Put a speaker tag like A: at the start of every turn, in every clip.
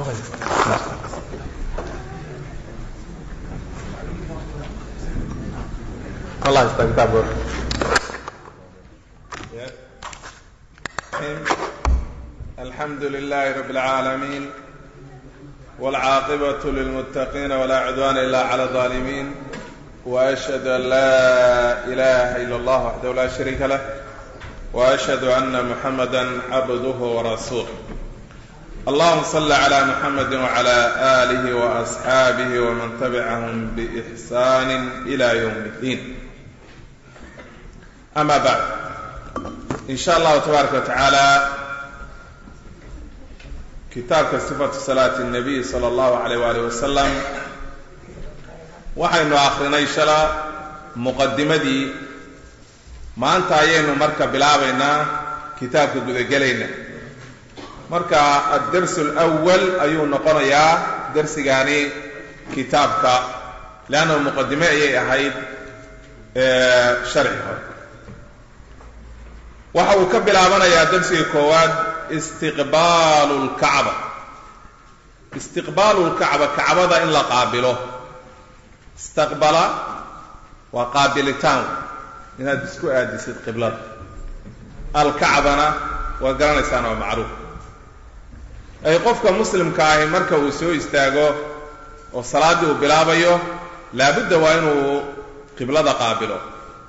A: الله يستقبل
B: الحمد لله رب العالمين والعاقبة للمتقين ولا عدوان إلا على الظالمين وأشهد أن لا إله إلا الله وحده لا شريك له وأشهد أن محمدا عبده ورسوله اللهم صل على محمد وعلى آله وأصحابه ومن تبعهم بإحسان إلى يوم الدين أما بعد إن شاء الله تبارك وتعالى kitaabka sifatu salaati الnabiy salى اllahu alayh waalih wasalam waxaynu akrinay shala muqadimadii maanta ayaynu marka bilaabaynaa kitaabka gudagelayna marka addarsu اlأwal ayuu noqonayaa darsigaani kitaabka leanna muqadime ayay ahayd sharci hore waxa uu ka bilaabanayaa darsiga koowaad istiqbaalu lkacba istiqbaalu lkacba kacbada in la qaabilo istaqbala waa qaabilitaan inaad isku aadisid qiblada alkacbana waa garanaysaan waa macruuf ay qofka muslimka ahi marka uu soo istaago oo salaaddii uu bilaabayo laabudda waa inuu qiblada qaabilo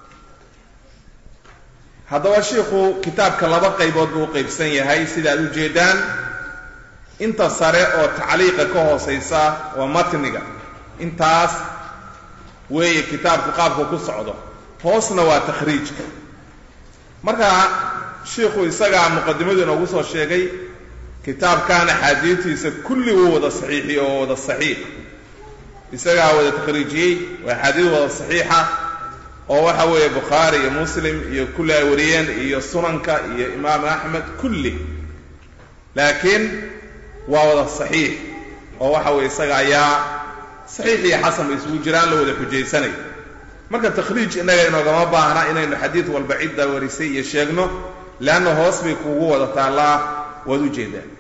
B: haddaba shiikhu kitaabka laba qaybood buu u qaybsan yahay sida ad u jeedaan inta sare oo tacliiqa ka hoosaysa waa matniga intaas weeye kitaabku qaabku ku socdo hoosna waa takhriijka marka shiikhu isagaa muqadimadu inoogu soo sheegay kitaabkan axaadiidtiisa kulli wuu wada saxiixiyo oo wada saxiix isagaa wada takhriijiyey waa axaadiid wada saxiixa oo waxa weeye bukhaari iyo muslim iyo kulli ay wariyeen iyo sunanka iyo imaam axmed kulli laakiin waa wada saxiix oo waxa weye isaga ayaa saxiix iyo xasan bay isugu jiraan la wada xujaysanay marka takhriij innaga inoogama baahna inaynu xadiid walba cidda warisay iyo sheegno leanna hoos bay kuugu wada taallaa waad u jeedaan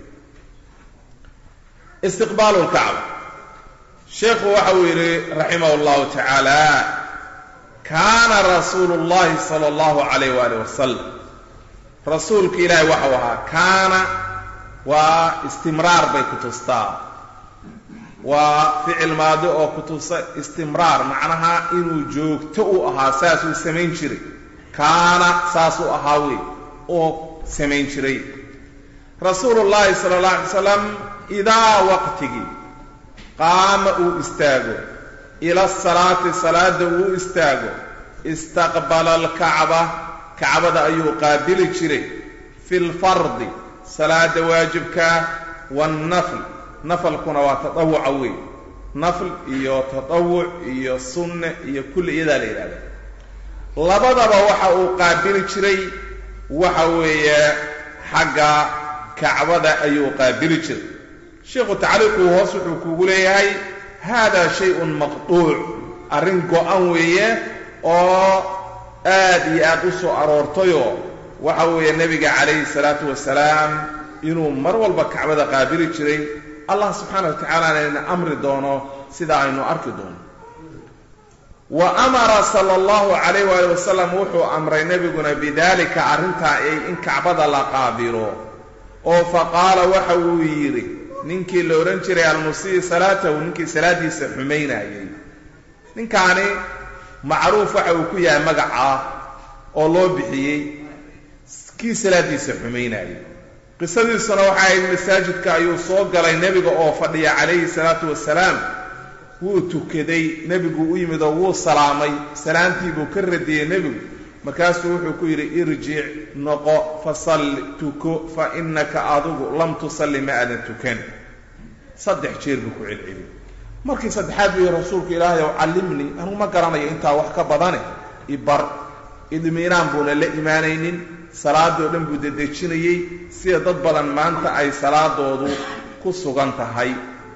B: istiqbaalu lkacba sheekhu waxa uu yidhi raximah llahu tacaala kaana rasuulu llahi sala allahu calayh waalih wasalam rasuulka ilaahay waxau ahaa kaana waa istimraar bay ku tustaa waa ficil maadi oo ku tusa istimraar macnaha inuu joogto u ahaa saasuu samayn jiray kaana saasuu ahaa wey oo samayn jiray rasuulu llahi sala allah alay slam idaa waqtigii qaama uu istaago ila asalaati salaada uu istaago istaqbala alkacba kacbada ayuu qaabili jiray fi lfardi salaada waajibkaa waannafl nafalkuna waa tatawuca wey nafl iyo tatawuc iyo sunne iyo kulli iyadaa la yidhahda labadaba waxa uu qaabili jiray waxa weeye xagga kacbada ayuu qaabili jiray sheikhu tacliiquu hoos wuxuu kuugu leeyahay hada shayun maqduuc arrin go-an weeye oo aad iyo aad u soo aroortayoo waxa weeye nebiga calayhi salaatu wasalaam inuu mar walba kacbada qaabili jiray allah subxaana wa tacaalana ina amri doono sida aynu arki doono wa amara sala allahu calayh waali wasalam wuxuu amray nebiguna bidalika arrintaa ay in kacbada la qaabilo oo faqaala waxa uu yidhi ninkii la odhan jiray almusii salaatahu ninkii salaaddiisa xumaynayay ninkaani macruuf waxa uu ku yahay magacaa oo loo bixiyey kii salaaddiisa xumaynayay qisadiisuna waxay ahayd masaajidka ayuu soo galay nebiga oo fadhiya calayhi salaatu wasalaam wuu tukaday nebigu u yimid oo wuu salaamay salaamtii buu ka radiyey nebigu markaasuu wuxuu ku yidhi irjic noqo fasalli tuko fa innaka adigu lam tusalli ma aadan tukan saddex jeer buu ku celceliyey markii saddexaad buu yihi rasuulku ilaahay ow callimnii anugu ma garanayo intaa wax ka badane ibar idmiinaan buuna la imaanaynin salaadoo dhan buu dedejinayey sida dad badan maanta ay salaadoodu ku sugan tahay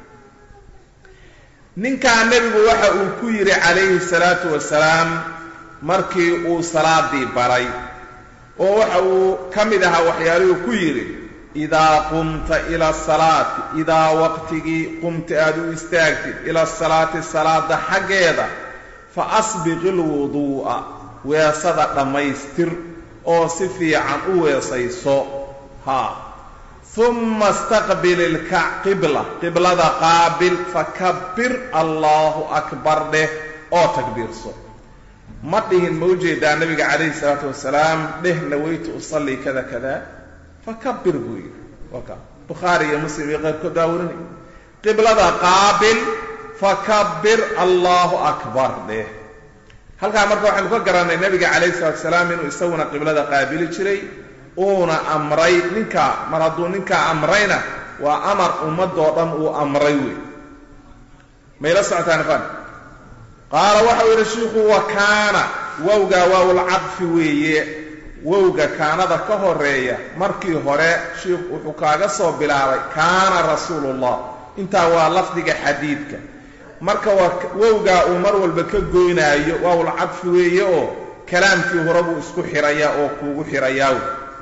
B: ninkaa nebigu waxa uu ku yidhi calayhi salaatu wasalaam markii uu salaadii baray oo waxa uu ka mid ahaa waxyaalihuu ku yidhi idaa qumta ila asalaati idaa waqtigii qumta aad u istaagtid ila asalaati salaada xaggeeda fa asbiqi lwuduu'a weesada dhammaystir oo si fiican u weesayso haa humma istaqbil ilkac qibla qiblada qaabil fakabbir allaahu akbar dheh oo takbiirso ma dhihin ma ujeedaa nabiga calayhi salaatu wasalaam dheh nawaytu usallii kada kada fakabbir buu yidhi waka bukhaari iyo muslim iyo qayrkood baa warinay qiblada qaabil fakabbir allaahu akbar dheh halkaa marka waxaynu ka garannay nabiga calayhi salatu wasalaam inuu isaguna qiblada qaabili jiray uuna amray ninkaa mar hadduu ninkaa amrayna waa amar ummadoo dhan uu amray wey mayla socotaan fan qaala waxau yidhi shiikhu wa kaana wowgaa waawlcadfi weeye wowga kaanada ka horeeya markii hore shiikhu wuxuu kaaga soo bilaabay kaana rasuulullah intaa waa lafdiga xadiidka marka waa wowgaa uu mar walba ka goynaayo waawlcadfi weeye oo kalaamkii hore buu isku xirayaa oo kuugu xirayaa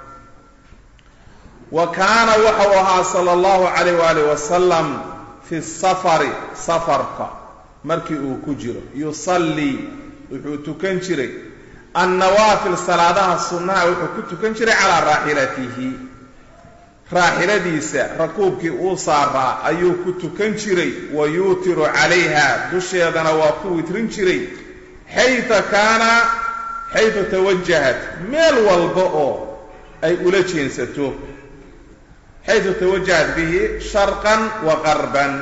B: wa kaana waxau ahaa sala allahu calayh waalih wasalam fi safari safarka markii uu ku jiro yusallii wuxuu tukan jiray annawaafil salaadaha sunnaha wuxuu ku tukan jiray calaa raaxilatihi raaxiladiisa rakuubkii uu saaraa ayuu ku tukan jiray wa yuutiru calayha dusheedana waa ku witrin jiray xayta kaana xaytu tawajahat meel walba oo ay ula jeensato xaytu tawajahat bihi sharqan wa qarban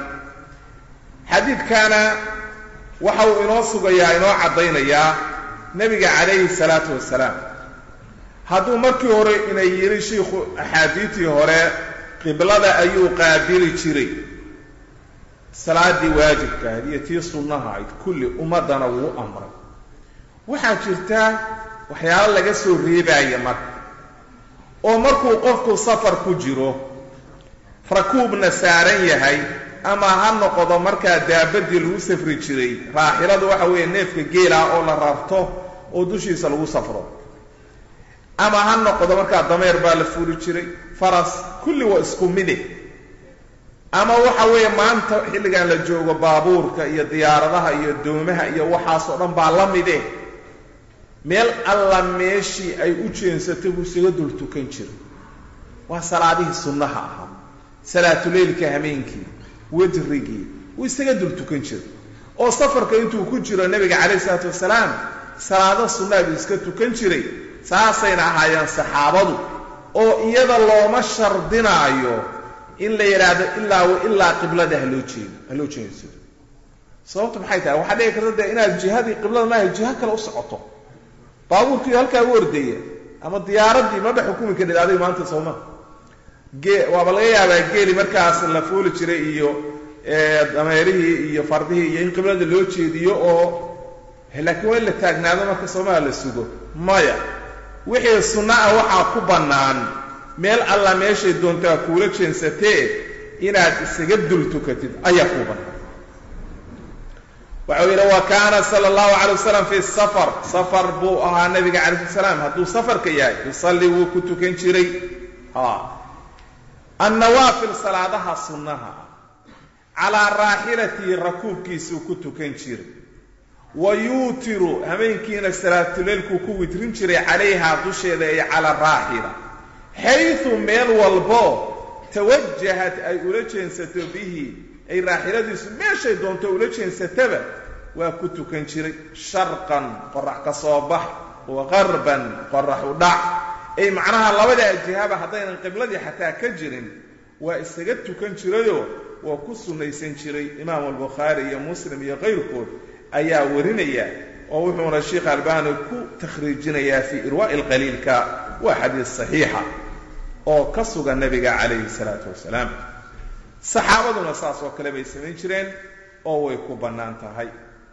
B: xadiidkaana waxa uu inoo sugayaa inoo caddaynayaa nebiga calayhi salaatu wasalaam hadduu markii hore inay yidhi shiikhu axaadiidtii hore qiblada ayuu qaabili jiray salaaddii waajibka ahayd iyo tii sunnaha ahayd kulli ummaddana wuu amray waxaa jirta waxyaalo laga soo reebaaya marka oo markuu qofku safar ku jiro rakuubna saaran yahay ama ha noqdo markaa daabadii lagu safri jiray raaxiladu waxa weeye neefka geela oo la rarto oo dushiisa lagu safro ama ha noqdo markaa dameer baa la fuuli jiray faras kulli waa isku mide ama waxa weeye maanta xilligan la joogo baabuurka iyo diyaaradaha iyo doomaha iyo waxaasoo dhan baa la mide meel alla meeshii ay u jeensatay buu isaga dul tukan jiray waa salaadihii sunnaha ahaa salaatuleylka hameenkii wajrigii wuu isaga dul tukan jiray oo safarka intuu ku jiro nebiga calayhi isalaatu wasalaam salaado sunnaa buu iska tukan jiray saasayna ahaayeen saxaabadu oo iyada looma shardinaayo in la yidhaahdo ilaa wa ilaa qiblada haloo jeedo haloo jeensado sababtu maxay tahay waxaa dhici karta dee inaad jihadii qiblada maaha jiho kale u socoto baabuurkii halkaa u ordaya ama diyaaraddii ma dhex xukumi kadhid adiga maanta sooma gee waaba laga yaabaa geeli markaas la fuuli jiray iyo dameerihii iyo fardihii iyo in qiblada loo jeediyo oo laakiin waa in la taagnaado marka soomaa la sugo maya wixii sunna ah waxaa ku bannaan meel alla meeshay doontaa kuula jeensatee inaad isaga dul tukatid ayaa kuu bannaan waxau yidhi wa kaana sala allahu calay wasalam fi safar safar buu ahaa nabiga calayh salaam hadduu safarka yahay yusalli wuu ku tukan jiray annawaafil salaadaha sunnaha calaa raaxilatihi rakuubkiisuu ku tukan jiray wa yuutiru hameenkiina salaatuleylkuu ku witrin jiray calayhaa dusheeda ay cala raaxila xaydu meel walbo tawajahat ay ula jeensato bihi ay raaxiladiisu meeshay doonto ula jeensataba waa ku tukan jiray sharqan qorax ka soo bax wa qarban qorax u dhac ay macnaha labadaa jihaba haddaynan qibladii xataa ka jirin waa isaga tukan jirayoo waa ku sunnaysan jiray imaam albukhaari iyo muslim iyo kayrkood ayaa warinaya oo wuxuuna sheikh albani ku takhriijinayaa fii irwaa'i lqaliilka waa xadiis saxiixa oo ka sugan nabiga calayhi salaatu wasalaam saxaabaduna saas oo kale bay samayn jireen oo way ku bannaan tahay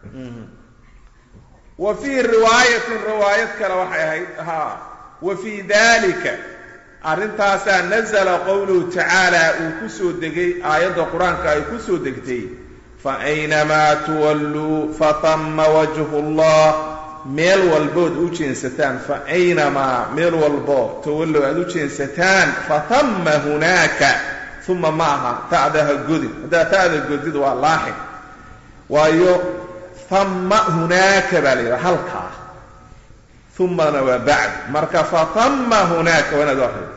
B: wa fii riwaayatin riwaayad kale waxay ahayd haa wa fii dalika arrintaasaa nazala qowluhu tacaala uu ku soo degay aayadda qur-aanka ay ku soo degtay fa aynamaa tuwalluu fatama wajhu llah meel walbood u jeensataan fa aynamaa meel walbo tawallow aad u jeensataan fatama hunaaka uma ma aha ta'daha godin haddaa ta'da godid waa laaxin waayo tama hunaaka baa la yidhaha halkaa umana waa bacd marka fatama hunaaka waa inaad akrido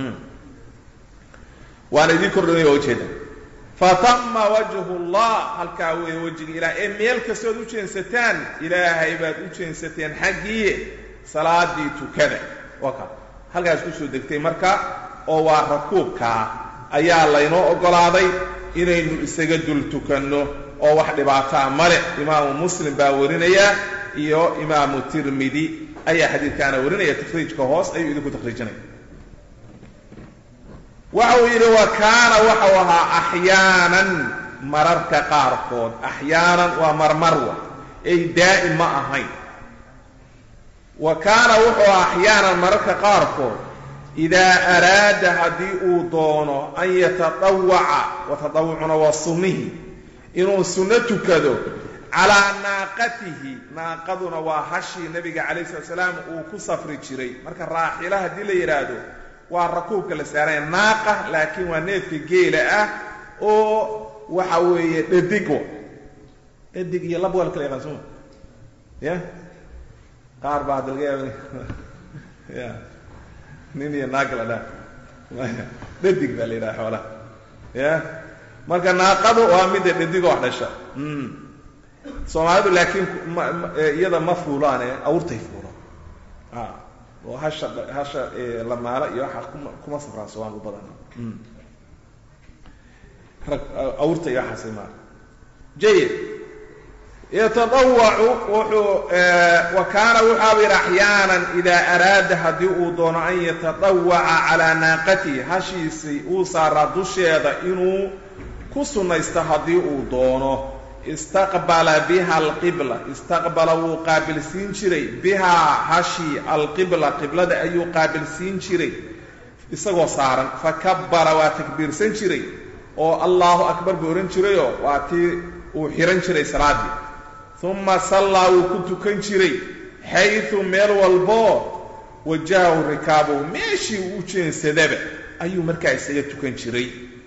B: waana idiin kordhamay waa ujeeda fatama wajhu llah halkaa weeye wejiga ilaah ee meel kastood u jeensataan ilaahay baad u jeensateen xaggii salaadii tukada waka halkaas kusoo degtay marka oo waa rakuubkaa ayaa laynoo oggolaaday inaynu isaga dul tukanno oo wax dhibaataa male imaamu muslim baa warinaya iyo imaamu tirmidi ayaa xadiidkaana warinaya takhriijka hoos ayuu idinku takhriijinaya waxa uu yidhi wa kaana waxau ahaa axyaanan mararka qaarkood axyaanan waa marmarwa ay daa'im ma ahayn wa kaana wuxuu ahaa axyaanan mararka qaarkood idaa araada haddii uu doono an yatadawaca watadawucuna waa sunnihi inuu sunno tukado calaa naaqatihi naaqaduna waa hashii nabiga calayh slat salaam uu ku safri jiray marka raaxila haddii la yidhaahdo waa rakuubka la saaraya naaqa laakiin waa neefka geela ah oo waxa weeye dhadig dhadig iyo lab waa la kala yaqaan soma ya qaar baa hadda laga yaaba ya nin iyo naag la dhaa dhadig baa la yidhaha xoolaha ya marka naaqadu waa midda dhadig wax dhasha soomaalidu laakiin iyada ma fuulaane awrtay fuulaan oo hasha hasha lamaala iyo waxa kuma kuma safraan soomaalidu badan rag awrta iyo waxaasay maa jayid yatadawacu wuxuu wa kaana wuxaaba yidhi axyaanan idaa araada haddii uu doono an yatadawaca calaa naaqatihi hashiisii uu saaraa dusheeda inuu ku sunnaysto haddii uu doono istaqbala biha alqibla istaqbala wuu qaabilsiin jiray bihaa hashii alqibla qiblada ayuu qaabilsiin jiray isagoo saaran fakabbara waa takbiirsan jiray oo allahu akbar buu odhan jirayoo waa tii uu xihan jiray salaaddii uma sallaa wuu ku tukan jiray xaydu meel walboo wajahahu rikaabuhu meeshii uu u jeensadaba ayuu markaa isaga tukan jiray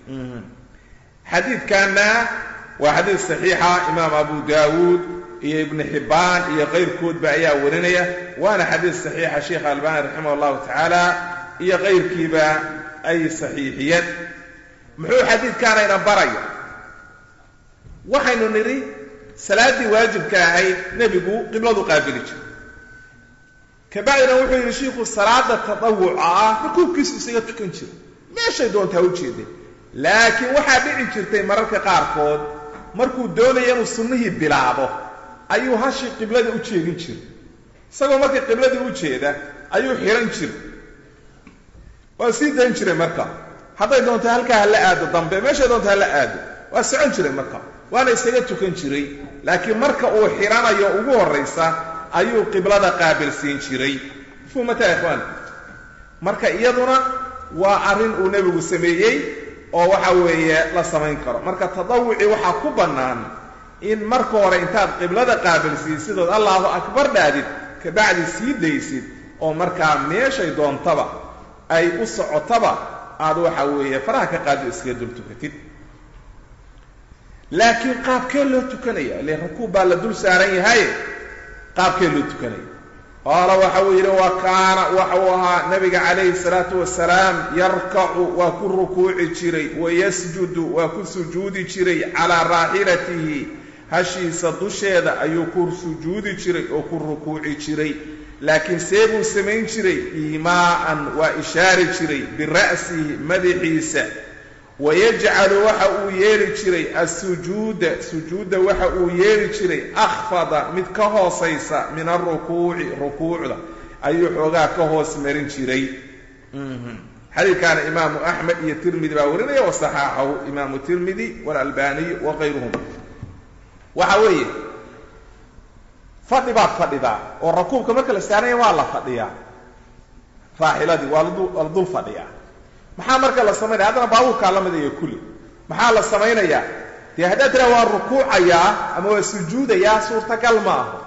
B: xadiidkanna waa xadiid saxiixa imaam abu daawuud iyo ibnu xibbaan iyo qayrkoodba ayaa warinaya waana xadiid saxiixa sheikh albani raximah allahu tacaala iyo qayrkiiba ay saxiixiyeen muxuu xadiidkaanayna baraya waxaynu nidhi salaaddii waajibka ahayd nebigu qibladu qaabili jiray kabacdina wuxuu yidhi shiiku salaada tadawuca ah rukuubkiisu isaga tukan jira meeshay doontaa u jeedeen laakiin waxaa dhici jirtay mararka qaarkood markuu doonaya inuu sunnihii bilaabo ayuu hashii qiblada u jeedin jiray isagoo markii qibladii u jeeda ayuu xihan jiray waa sii dayn jiray marka hadday doonto halkaa hala aado dambe meeshay doonto hala aado waa socon jiray marka waana isaga tukan jiray laakiin marka uu xihanayo ugu horraysa ayuu qiblada qaabilsiin jiray mafhuumata ikhwaan marka iyaduna waa arrin uu nebigu sameeyey oo waxa weeye la samayn karo marka tadawuci waxaa ku bannaan in marka hore intaad qiblada qaabilsiisidood allahu akbar dhaadid kabacdi sii daysid oo markaa meeshay doontaba ay u socotaba aad waxa weeye faraha ka qaado iskaga dul tukatid laakiin qaabkee loo tukanaya ile rakuub baa la dul saaran yahay qaabkee loo tukanaya qaala waxa uu yidhi wa kaana waxa uu ahaa nabiga calayhi salaatu wasalaam yarkacu waa ku rukuuci jiray wayasjudu waa ku sujuudi jiray calaa raaxilatihi hashiisa dusheeda ayuu ku sujuudi jiray oo ku rukuuci jiray laakiin see buu samayn jiray iimaa'an waa ishaari jiray bira'sihi madaxiisa wayajcalu waxa uu yeeli jiray asujuuda sujuudda waxa uu yeeli jiray akhfada mid ka hoosaysa min alrukuuci rukuucda ayuu xoogaa ka hoos marin jiray xadiidkaana imaamu axmed iyo tirmidi baa warinaya wasaxaaxahu imaamu tirmidi waalalbaniyu wa kayruhum waxa weeye fadhi baad fadhidaa oo rakuubka marka la saaranya waa la fadhiyaa raaxiladii waa la dul fadhiyaa maxaa marka la samaynaya haddana baabuurkaa la mid iyo kulli maxaa la samaynayaa dee haddaad tiraa waa rukuucayaa ama waa sujuudayaa suurtagal ma aho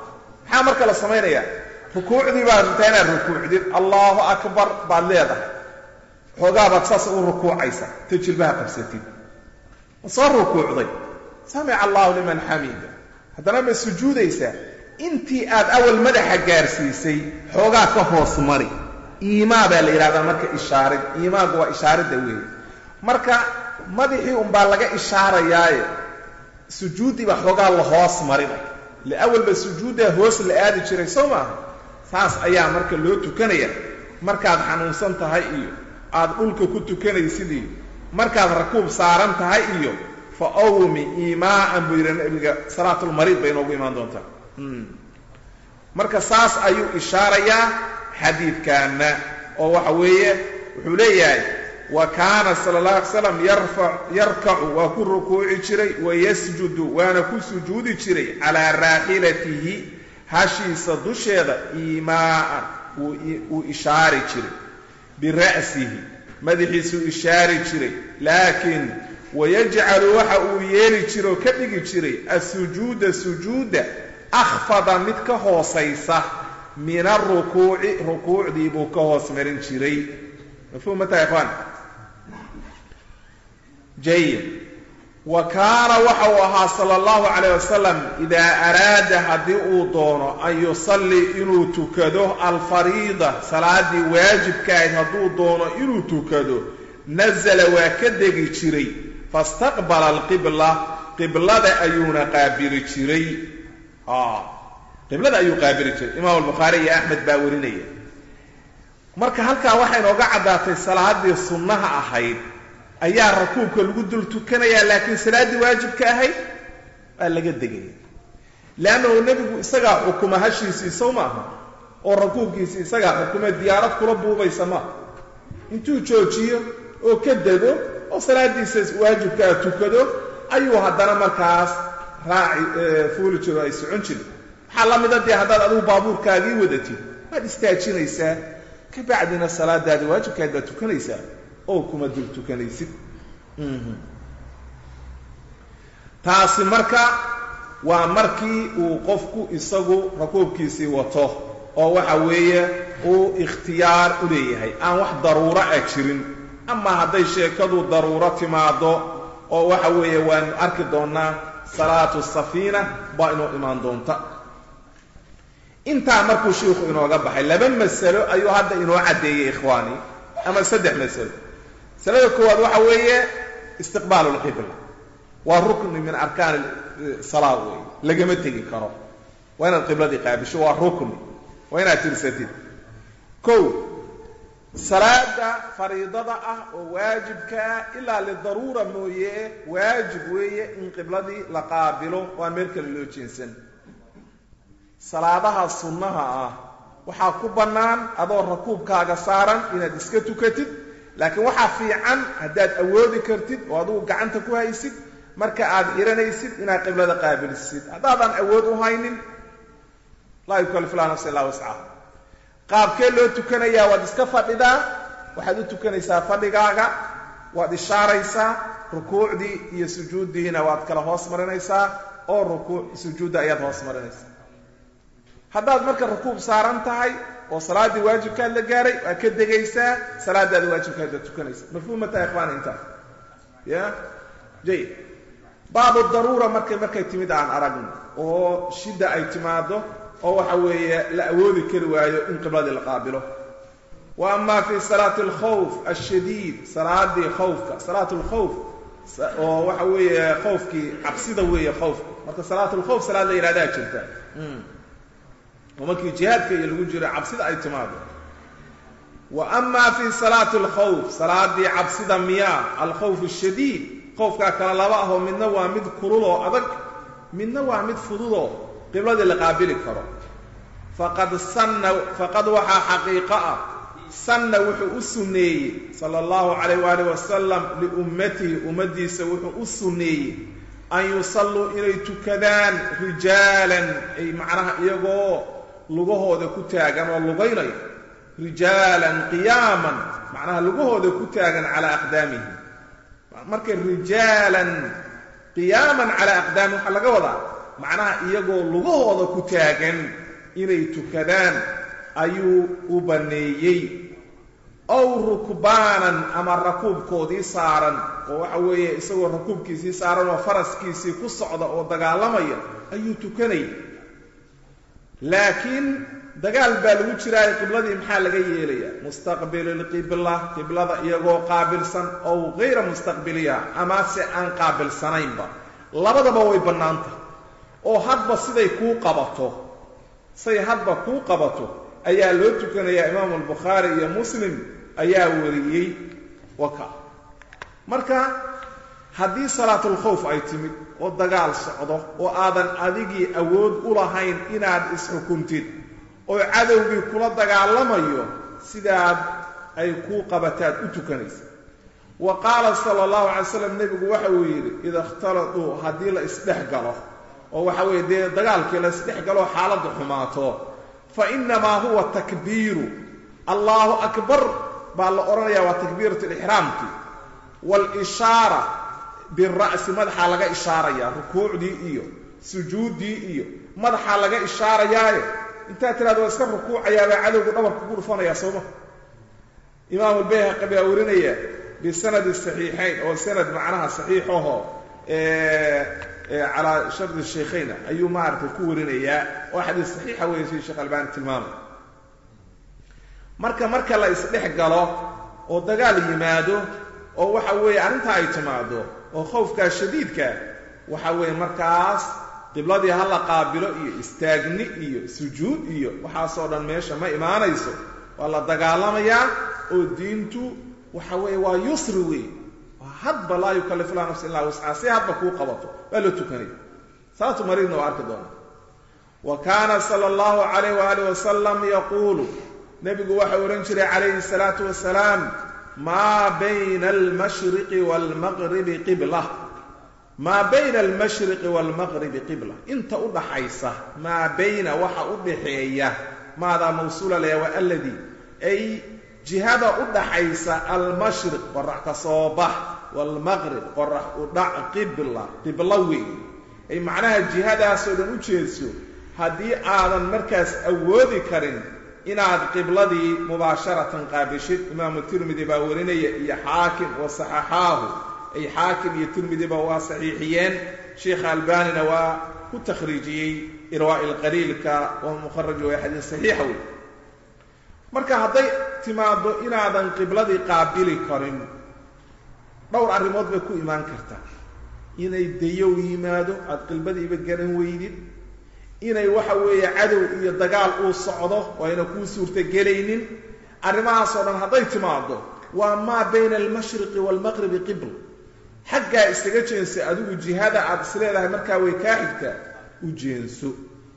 B: maxaa marka la samaynayaa rukuucdii baad rabtaa inaad rukuucdid allahu akbar baad leedahay xoogaa baad saas u rukuucaysa ta jilbaha qabsatid ma soo rukuucday samica allahu liman xamida haddana ma sujuudaysaa intii aad awal madaxa gaarsiisay xoogaa ka hoos mari iimaa baa la yidhahdaa marka ishaarid iimaagu waa ishaaridda weeye marka madaxii unbaa laga ishaarayaaye sujuuddii baa xoogaa la hoos marinay ile awalba sujuuddaa hoos la aadi jiray soo maaha saas ayaa marka loo tukanaya markaad xanuunsan tahay iyo aad dhulka ku tukanaysid iyo markaad rakuub saaran tahay iyo fa awmi iimaaan buu yidhi nabiga salaatulmariid bay inoogu imaan doontaa marka saas ayuu ishaarayaa xadiidkaana oo waxa weeye wuxuu leeyahay wa kaana sala اllah alay slam yarkacu waa ku rukuuci jiray wayasjudu waana ku sujuudi jiray calaa raaxilatihi hashiisa dusheeda iimaaan wuu ishaari jiray bira'sihi madaxiisuu ishaari jiray laakiin wayajcalu waxa uu yeeli jira oo ka dhigi jiray asujuuda sujuuda akhfada mid ka hoosaysa min arukuuci rukuucdii buu ka hoos marin jiray mafhum mata ikhwaan jayid wa kaana waxa uu ahaa sala allahu calayh wasalam idaa araada haddii uu doono an yusallii inuu tukado alfariida salaaddii waajibka ahayd hadduu doono inuu tukado nazala waa ka degi jiray fastaqbala alqibla qiblada ayuuna qaabili jiray qiblada ayuu qaabili jiray imaam albukhaari iyo axmed baa warinaya marka halkaa waxay inooga caddaatay salaaddii sunnaha ahayd ayaa rakuubka lagu dul tukanayaa laakiin salaaddii waajibka ahayd waa laga degaya leannahu nebigu isagaa xukuma hashiisii sow maaha oo rakuubkiisii isagaa xukuma diyaarad kula buubaysa maaha intuu joojiyo oo ka dego oo salaaddiisa waajibkaa tukado ayuu haddana markaas raaci fuuli jiro ay socon jirin waxaa la mida dee haddaad adigu baabuurkaagii wadatid waad istaajinaysaa ka bacdina salaadaadi waajibkaad baad tukanaysaa oo kuma dul tukanaysid taasi marka waa markii uu qofku isagu rakuubkiisii wato oo waxa weeye uu ikhtiyaar u leeyahay aan wax daruuro ah jirin ama hadday sheekadu daruuro timaado oo waxa weeye waanu arki doonnaa salaatu safiina baa inoo imaan doonta intaa markuu shiikhu inooga baxay laba masalo ayuu hadda inoo caddeeyey ikhwaani ama saddex masalo masalada koowaad waxa weeye istiqbaalu lqibla waa rukni min arkaan salaa wey lagama tegi karo waa inaad qibladii qaabisho waa rukni waa inaad tirsatid kow salaada fariidada ah oo waajibka ah ilaa lidaruura mooye waajib weeye in qibladii la qaabilo waa meel kale loo jeensan salaadaha sunnaha ah waxaa ku bannaan adoo rakuubkaaga saaran inaad iska tukatid laakiin waxaa fiican haddaad awoodi kartid oo adugu gacanta ku haysid marka aad xihanaysid inaad qiblada qaabilisid haddaadan awood u haynin laa yukallifu laa nafsa illaa wascaha qaabkee loo tukanayaa waad iska fadhidaa waxaad u tukanaysaa fadhigaaga waad ishaaraysaa rukuucdii iyo sujuuddiina waad kala hoos marinaysaa oo rukuuc sujuudda ayaad hoos marinaysaa haddaad marka rakuub saaran tahay oo salaaddii waajibkaad la gaaray waad ka degaysaa salaadaada waajibkaad baad tukanaysaa mafhuumata ikhwaani intaas ya jayid baabu daruura markay markay timid aan aragno oo shidda ay timaado oo waxa weeye la awoodi kari waayo in qibladii la qaabilo wa ama fi salaati alkhawf ashadiid salaadii khawfka salaat lkhawf oo waxa weeye khawfkii cabsida weeye khawfka marka salaat lkhawf salaad la yidhahdaa jirta oo markii jihaadka iyo lagu jiro cabsida ay timaado wa ama fi salaati alkhawf salaadii cabsida miyaa alkhawf ashadiid khawfkaa kale laba ahoo midna waa mid kululoo adag midna waa mid fududoo qibladii la qaabili karo faqad sanna faqad waxaa xaqiiqo ah sanna wuxuu u sunneeyey sala allahu calayh waalih wasalam liummatihi ummaddiisa wuxuu u sunneeyey an yusalluu inay tukadaan rijaalan ay macnaha iyagoo lugahooda ku taagan oo lugaynayo rijaalan qiyaaman macnaha lugahooda ku taagan calaa aqdaamihim marka rijaalan qiyaaman calaa aqdaamihim waxaa laga wadaa macnaha iyagoo lugahooda ku taagan inay tukadaan ayuu u banneeyey ow rukbaanan ama rakuubkoodii saaran oo waxa weeye isagoo rakuubkiisii saaran oo faraskiisii ku socda oo dagaalamaya ayuu tukanaya laakiin dagaal baa lagu jiraayo qibladii maxaa laga yeelaya mustaqbilu lqibla qiblada iyagoo qaabilsan ow hayra mustaqbiliha amase aan qaabilsanaynba labadaba way bannaan tahay oo hadba siday kuu qabato say hadba kuu qabato ayaa loo tukanayaa imaamu albukhaari iyo muslim ayaa wariyey waka marka haddii salaatulkhawf ay timid oo dagaal socdo oo aadan adigii awood u lahayn inaad isxukuntid oo cadowgii kula dagaalamayo sidaad ay kuu qabataad u tukanaysa wa qaala sala allahu calay slam nebigu waxa uu yidhi ida ikhtaladuu haddii la isdhex galo oo waxa weeye dee dagaalkii la isdhex galoo xaaladdu xumaato fa innamaa huwa takbiiru allahu akbar baa la odhanayaa waa takbiirat lixraamki waalishaara bira'si madaxaa laga ishaarayaa rukuucdii iyo sujuuddii iyo madaxaa laga ishaarayaaye intaad tiraada waa iska rukuucayaabaa cadowgu dhabarka ku dhufanayaa sooma imaamu lbayhaqi baa warinaya bisanadi saxiixayn oo sanad macnaha saxiixaho calaa shardi shaykhayna ayuu maaragtay ku warinayaa oo xadiis saxiixa weeye sida sheekh albaani tilmaamay marka marka la isdhex galo oo dagaal yimaado oo waxa weeye arrintaa ay timaado oo khawfkaa shadiidka waxa weeye markaas qibladii ha la qaabilo iyo istaagni iyo sujuud iyo waxaasoo dhan meesha ma imaanayso waa la dagaalamayaa oo diintu waxa weeye waa yusri wey waa hadba laa yukallifu laa nafsa illaa wuscaa si hadba kuu qabato waa la tukanaya salaatu mariidna waa arki doonaa wa kaana sala allahu calayh waaalih wasalam yaquulu nebigu waxau odhan jiray calayhi salaatu wasalaam maa bayna almashriqi waalmaqribi qibla maa bayna almashriqi waalmaqribi qibla inta u dhaxaysa maa bayna waxa u dhaxeeya maadaa mawsuula laya waa alladii ay jihada u dhaxaysa almashriq qorax ka soo bax waalmaqrib qorax u dhac qibla qiblo weey ay macnaha jihadaasoo dhan u jeedso haddii aadan markaas awoodi karin inaad qibladii mubaasharatan qaabishid imaamu tirmidi baa warinaya iyo xaakim wa saxaxaahu ay xaakim iyo tirmidiba waa saxiixiyeen sheikha albanina waa ku takhriijiyey irwaa'i lqaliilka waa mukharaj way xadiis saxiixa wey marka hadday timaado inaadan qibladii qaabili karin dhowr arrimood bay ku imaan kartaa inay dayow yimaado aada qibadiiba garan weydid inay waxa weeye cadow iyo dagaal uu socdo oo ayna kuu suurtagelaynin arrimahaasoo dhan hadday timaado waa maa bayna almashriqi waalmaqribi qibl xaggaa isaga jeenso adigu jihada aada isleedahay markaa way kaa xigtaa u jeenso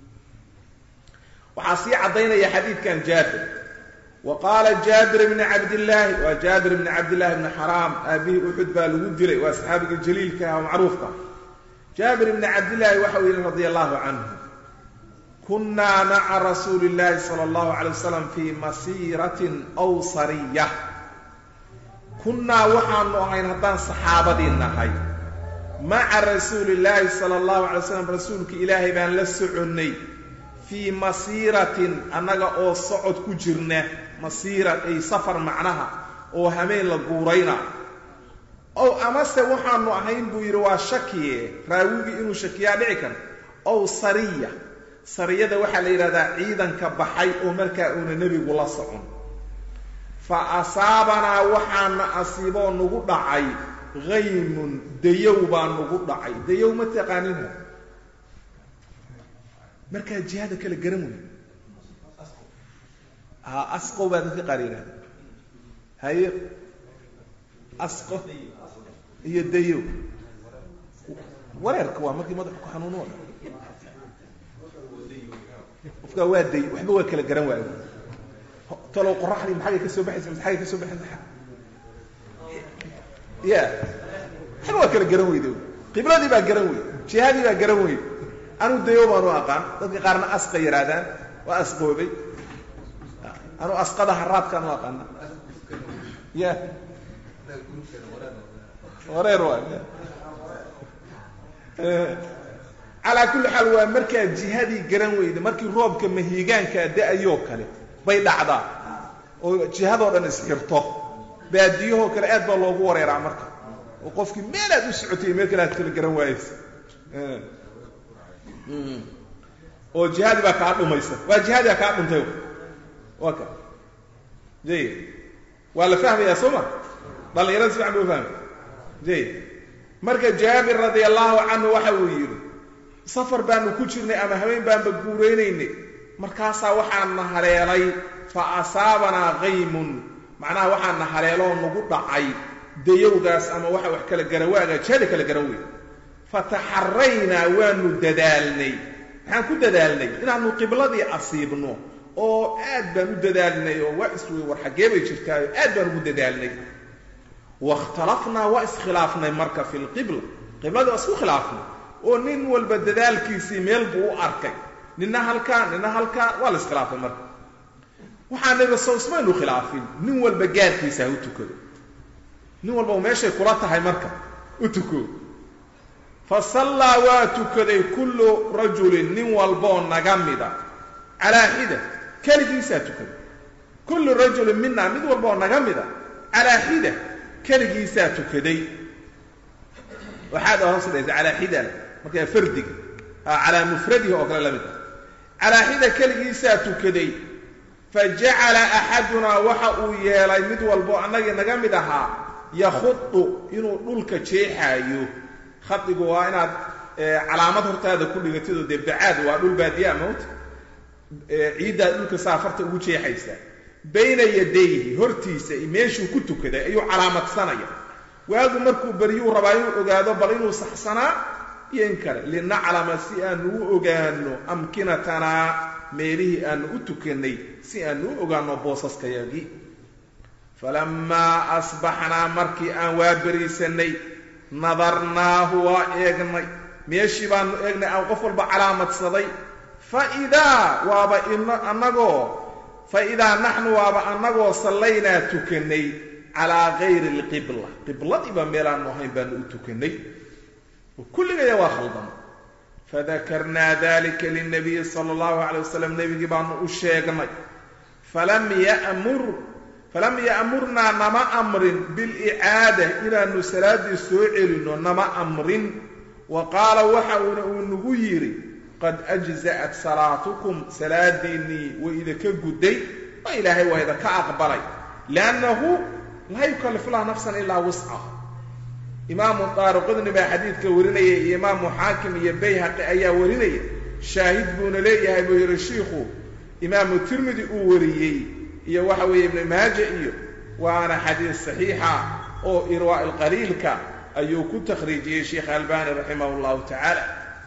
B: waxaa sii caddaynaya xadiidkan jaabir wa qaala jaabir bni cabdillaahi waa jaabir bni cabdillahi bni xaraam aabihii uxud baa lagu dilay waa saxaabiga jaliilka ah oo macruufka jaabir bni cabdillaahi waxau yidhi radia allahu canhu kunaa maca rasuuli illahi sala allahu calay wasalam fii masiiratin aw sariya kunnaa waxaanu ahayn haddaan saxaabadii nahay maca rasuuli illaahi sala allahu calay wasalam rasuulka ilaahay baan la soconnay fii masiiratin annaga oo socod ku jirna masiira ay safar macnaha oo hameen la guurayna ow amase waxaanu ahayn buu yidhi waa shakiye raawigii inuu shakiyaa dhici karo ow sariya sariyada waxaa la yidhahdaa ciidanka baxay oo markaa uuna nebigu la socon fa asaabanaa waxaana asiiboo nagu dhacay haymun dayow baa nagu dhacay dayow ma taqaaninha markaa jihada kale garan wey a asqow baa dadka qaar yidhahda haye asqo iyo dayow wareerka waa markii madaxu ku xanuuno qofkaa waa day waxba waa kala garan waayo talow qoraxdii maxagay ka soo baxaysa mise xagay ka soo baxaysa ya waxba waa kala garan weyde qibladii baa garan wey jihadii baa garan wey anuu dayo baanu aqaan dadka qaarna asqa yidhaahdaan waa asqoobay anuu asqada haraadkaan u aqaana ya wareer waay calaa kulli xaal waa markaad jihadii garan weyda markii roobka mahiigaankaa da-ayoo kale bay dhacdaa oo jihadoo dhan isxirto baadiyahoo kale aad baa loogu wareeraa marka oo qofkii meel aad u socotay meel kale aad kala garan waayeysa oo jihaadii baa kaa dhumaysa waa jihaadii baa kaa dhuntay waa ka jayid waa la fahmayaa soo ma dhallinyarada si fican buu fahmay jayid marka jaabir radia allahu canhu waxa uu yidhi safar baanu ku jirnay ama habeen baanba guuraynaynay markaasaa waxaana haleelay fa asaabanaa qaymun macnaha waxaana haleeloo nagu dhacay dayowgaas ama waxa wax kala garawaaga jihada kala garan wey fataxaraynaa waanu dadaalnay maxaan ku dadaalnay inaanu qibladii asiibno oo aad baan u dadaalnay oo waa iswey war xaggee bay jirtaayo aad baan ugu dadaalnay wakhtalafnaa waa iskhilaafnay marka fi lqibla qibladii waa isku khilaafnay oo nin walba dadaalkiisii meel buu u arkay nina halkaa nina halkaa waa la iskhilaafay marka waxaa nabi sow ismaynu khilaafin nin walba gaarkiisa ha u tukado nin walba meeshay kula tahay marka u tuko fa sallaa waa tukaday kullu rajulin nin walboo naga mida calaa xida keligiisaa tukaday kullu rajulin mina mid walboo naga mida calaa xida keligiisaa tukaday waxaad hoos dhaysa calaa xida markaa fardiga calaa mufradihi oo kale la mid ah calaa xida keligiisaa tukaday fa jacala axadunaa waxa uu yeelay mid walbo annagii naga mid ahaa yakhudu inuu dhulka jeexaayo khadigu waa inaad calaamad hortaada ku dhigatidoo dee bacaad waa dhul baadiyaa mawta ciiddaad dhulka saafarta ugu jeexaysaa bayna yadayhi hortiisa meeshuu ku tukaday ayuu calaamadsanaya waagu markuu beryuu rabaa inuu ogaado bal inuu saxsanaa iyo in kale linaclama si aanu u ogaano amkinatanaa meelihii aanu u tukannay si aanu u ogaano boosaskayagii falammaa asbaxnaa markii aan waa beriisanay nadarnaahu waa eegnay meeshii baanu eegnay aan qof walba calaamadsaday fa idaa waaba annagoo fa idaa naxnu waaba annagoo sallaynaa tukannay calaa gayri alqibla qibladiiba meelaanu ahayn baanu u tukannay kulligaya waa khaldama fadakarnaa dalika lilnabiyi sala allahu calay wasalam nebigii baanu u sheegnay falam yamur falam ya'murnaa nama amrin bilicaada inaanu salaaddii soo celinno nama amrin wa qaala waxa uuna uu nagu yidhi qad ajza'at salaatukum salaadiinnii way idinka gudday oo ilaahay waa idinka aqbalay liannahu laa yukallifu laha nafsan ilaa wuscaha imaamu daaruqudni baa xadiidka warinaya iyo imaamu xaakim iyo bayhaqi ayaa warinaya shaahid buuna leeyahay buu yidhi shiikhu imaamu tirmidi uu wariyey iyo waxa weeye ibnu maaja iyo waana xadiis saxiixa oo irwaa ilqaliilka ayuu ku takhriijiyey sheekh albani raximah llahu tacaala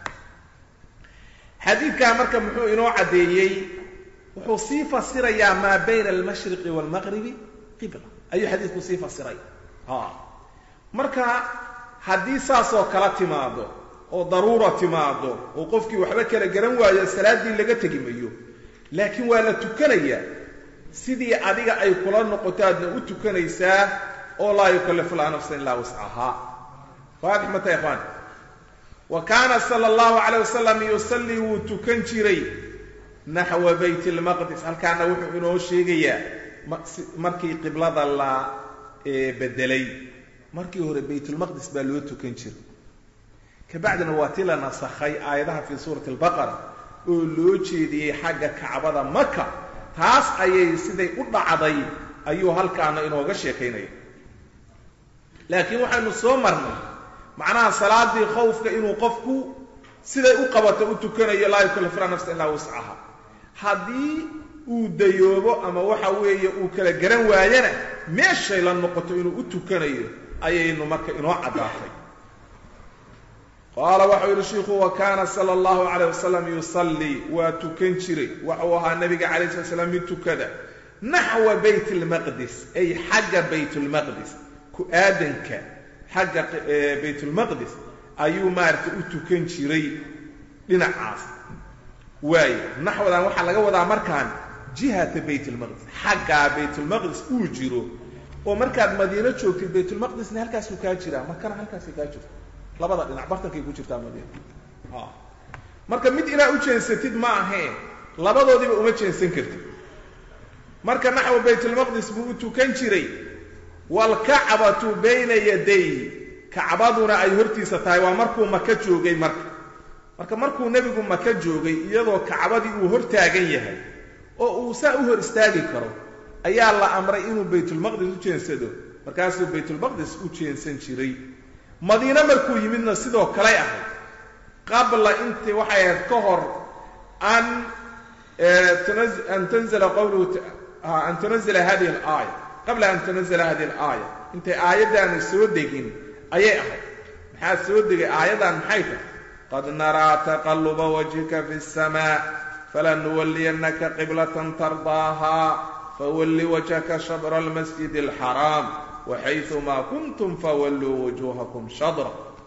B: xadiidkaa marka muxuu inoo caddeeyey wuxuu sii fasirayaa maa bayna almashriqi waalmaqribi qibla ayuu xadiidku sii fasiray marka haddii saasoo kala timaado oo daruura timaado oo qofkii waxba kala garan waayo salaaddii laga tegi mayo laakiin waa la tukanayaa sidii adiga ay kula noqotaadna u tukanaysaa oo laa yukallifu laha nafsan ilaa wascahaa waadix mata ikhwaan wa kaana sala allahu calayh wasalam yusallii wuu tukan jiray naxwa bayt lmaqdis halkaana wuxuu inoo sheegayaa markii qiblada la bedelay markii hore baytulmaqdis baa loo tukan jiray kabacdina waa ti la nasakhay aayadaha fii suurati albaqara oo loo jeediyey xagga kacbada maka taas ayay siday u dhacday ayuu halkaana inooga sheekaynaya laakiin waxaynu soo marnay macnaha salaadii khawfka inuu qofku siday u qabato u tukanayo laa yukallifuuna nafsa ilaa wuscaha haddii uu dayoobo ama waxa weeye uu kala garan waayana meeshay la noqoto inuu u tukanayo ayaynu marka inoo caddaatay qaala waxau yidhi shiikhu wa kaana sala allahu calayh wasalam yusallii waa tukan jiray waxuu ahaa nabiga calay slat slam mid tukada naxwa bayt lmaqdis ay xagga baytulmaqdis ku-aadanka xagga baytulmaqdis ayuu maaragtay u tukan jiray dhinacaas waayo naxwadan waxaa laga wadaa markaan jihata baytulmaqdis xaggaa baytulmaqdis uu jiro oo markaad madiino joogtid baytulmaqdisna halkaasuu kaa jiraa makana halkaasay kaa jirto labada dhinac bartankay ku jirtaa madiina marka mid inaad u jeensatid ma aheen labadoodiiba uma jeensan kartid marka naxwa baytulmaqdis buu u tukan jiray waalkacbatu bayna yadayhi kacbaduna ay hortiisa tahay waa markuu maka joogay marka marka markuu nebigu maka joogay iyadoo kacbadii uu hor taagan yahay oo uu saa u hor istaagi karo ayaa la amray inuu baytulmaqdis u jeensado markaasuu baytulmaqdis u jeensan jiray madiine markuu yimidna sidoo kaley ahayd qabla intii waxay ahayd ka hor an an tanzila qawluhu an tunazila hadihi alaaya qabla an tunazila hadihi alaaya intay aayaddaanu soo degin ayay ahayd maxaa soo degay aayaddan maxay tahay qad naraa taqalluba wajhika fi اsamaa falanuwalliyannaka qiblatan tardaaha fawalli wajhaka shadra almasjid alxaraam waxayumaa kuntum fawalluu wujuuhakum shadra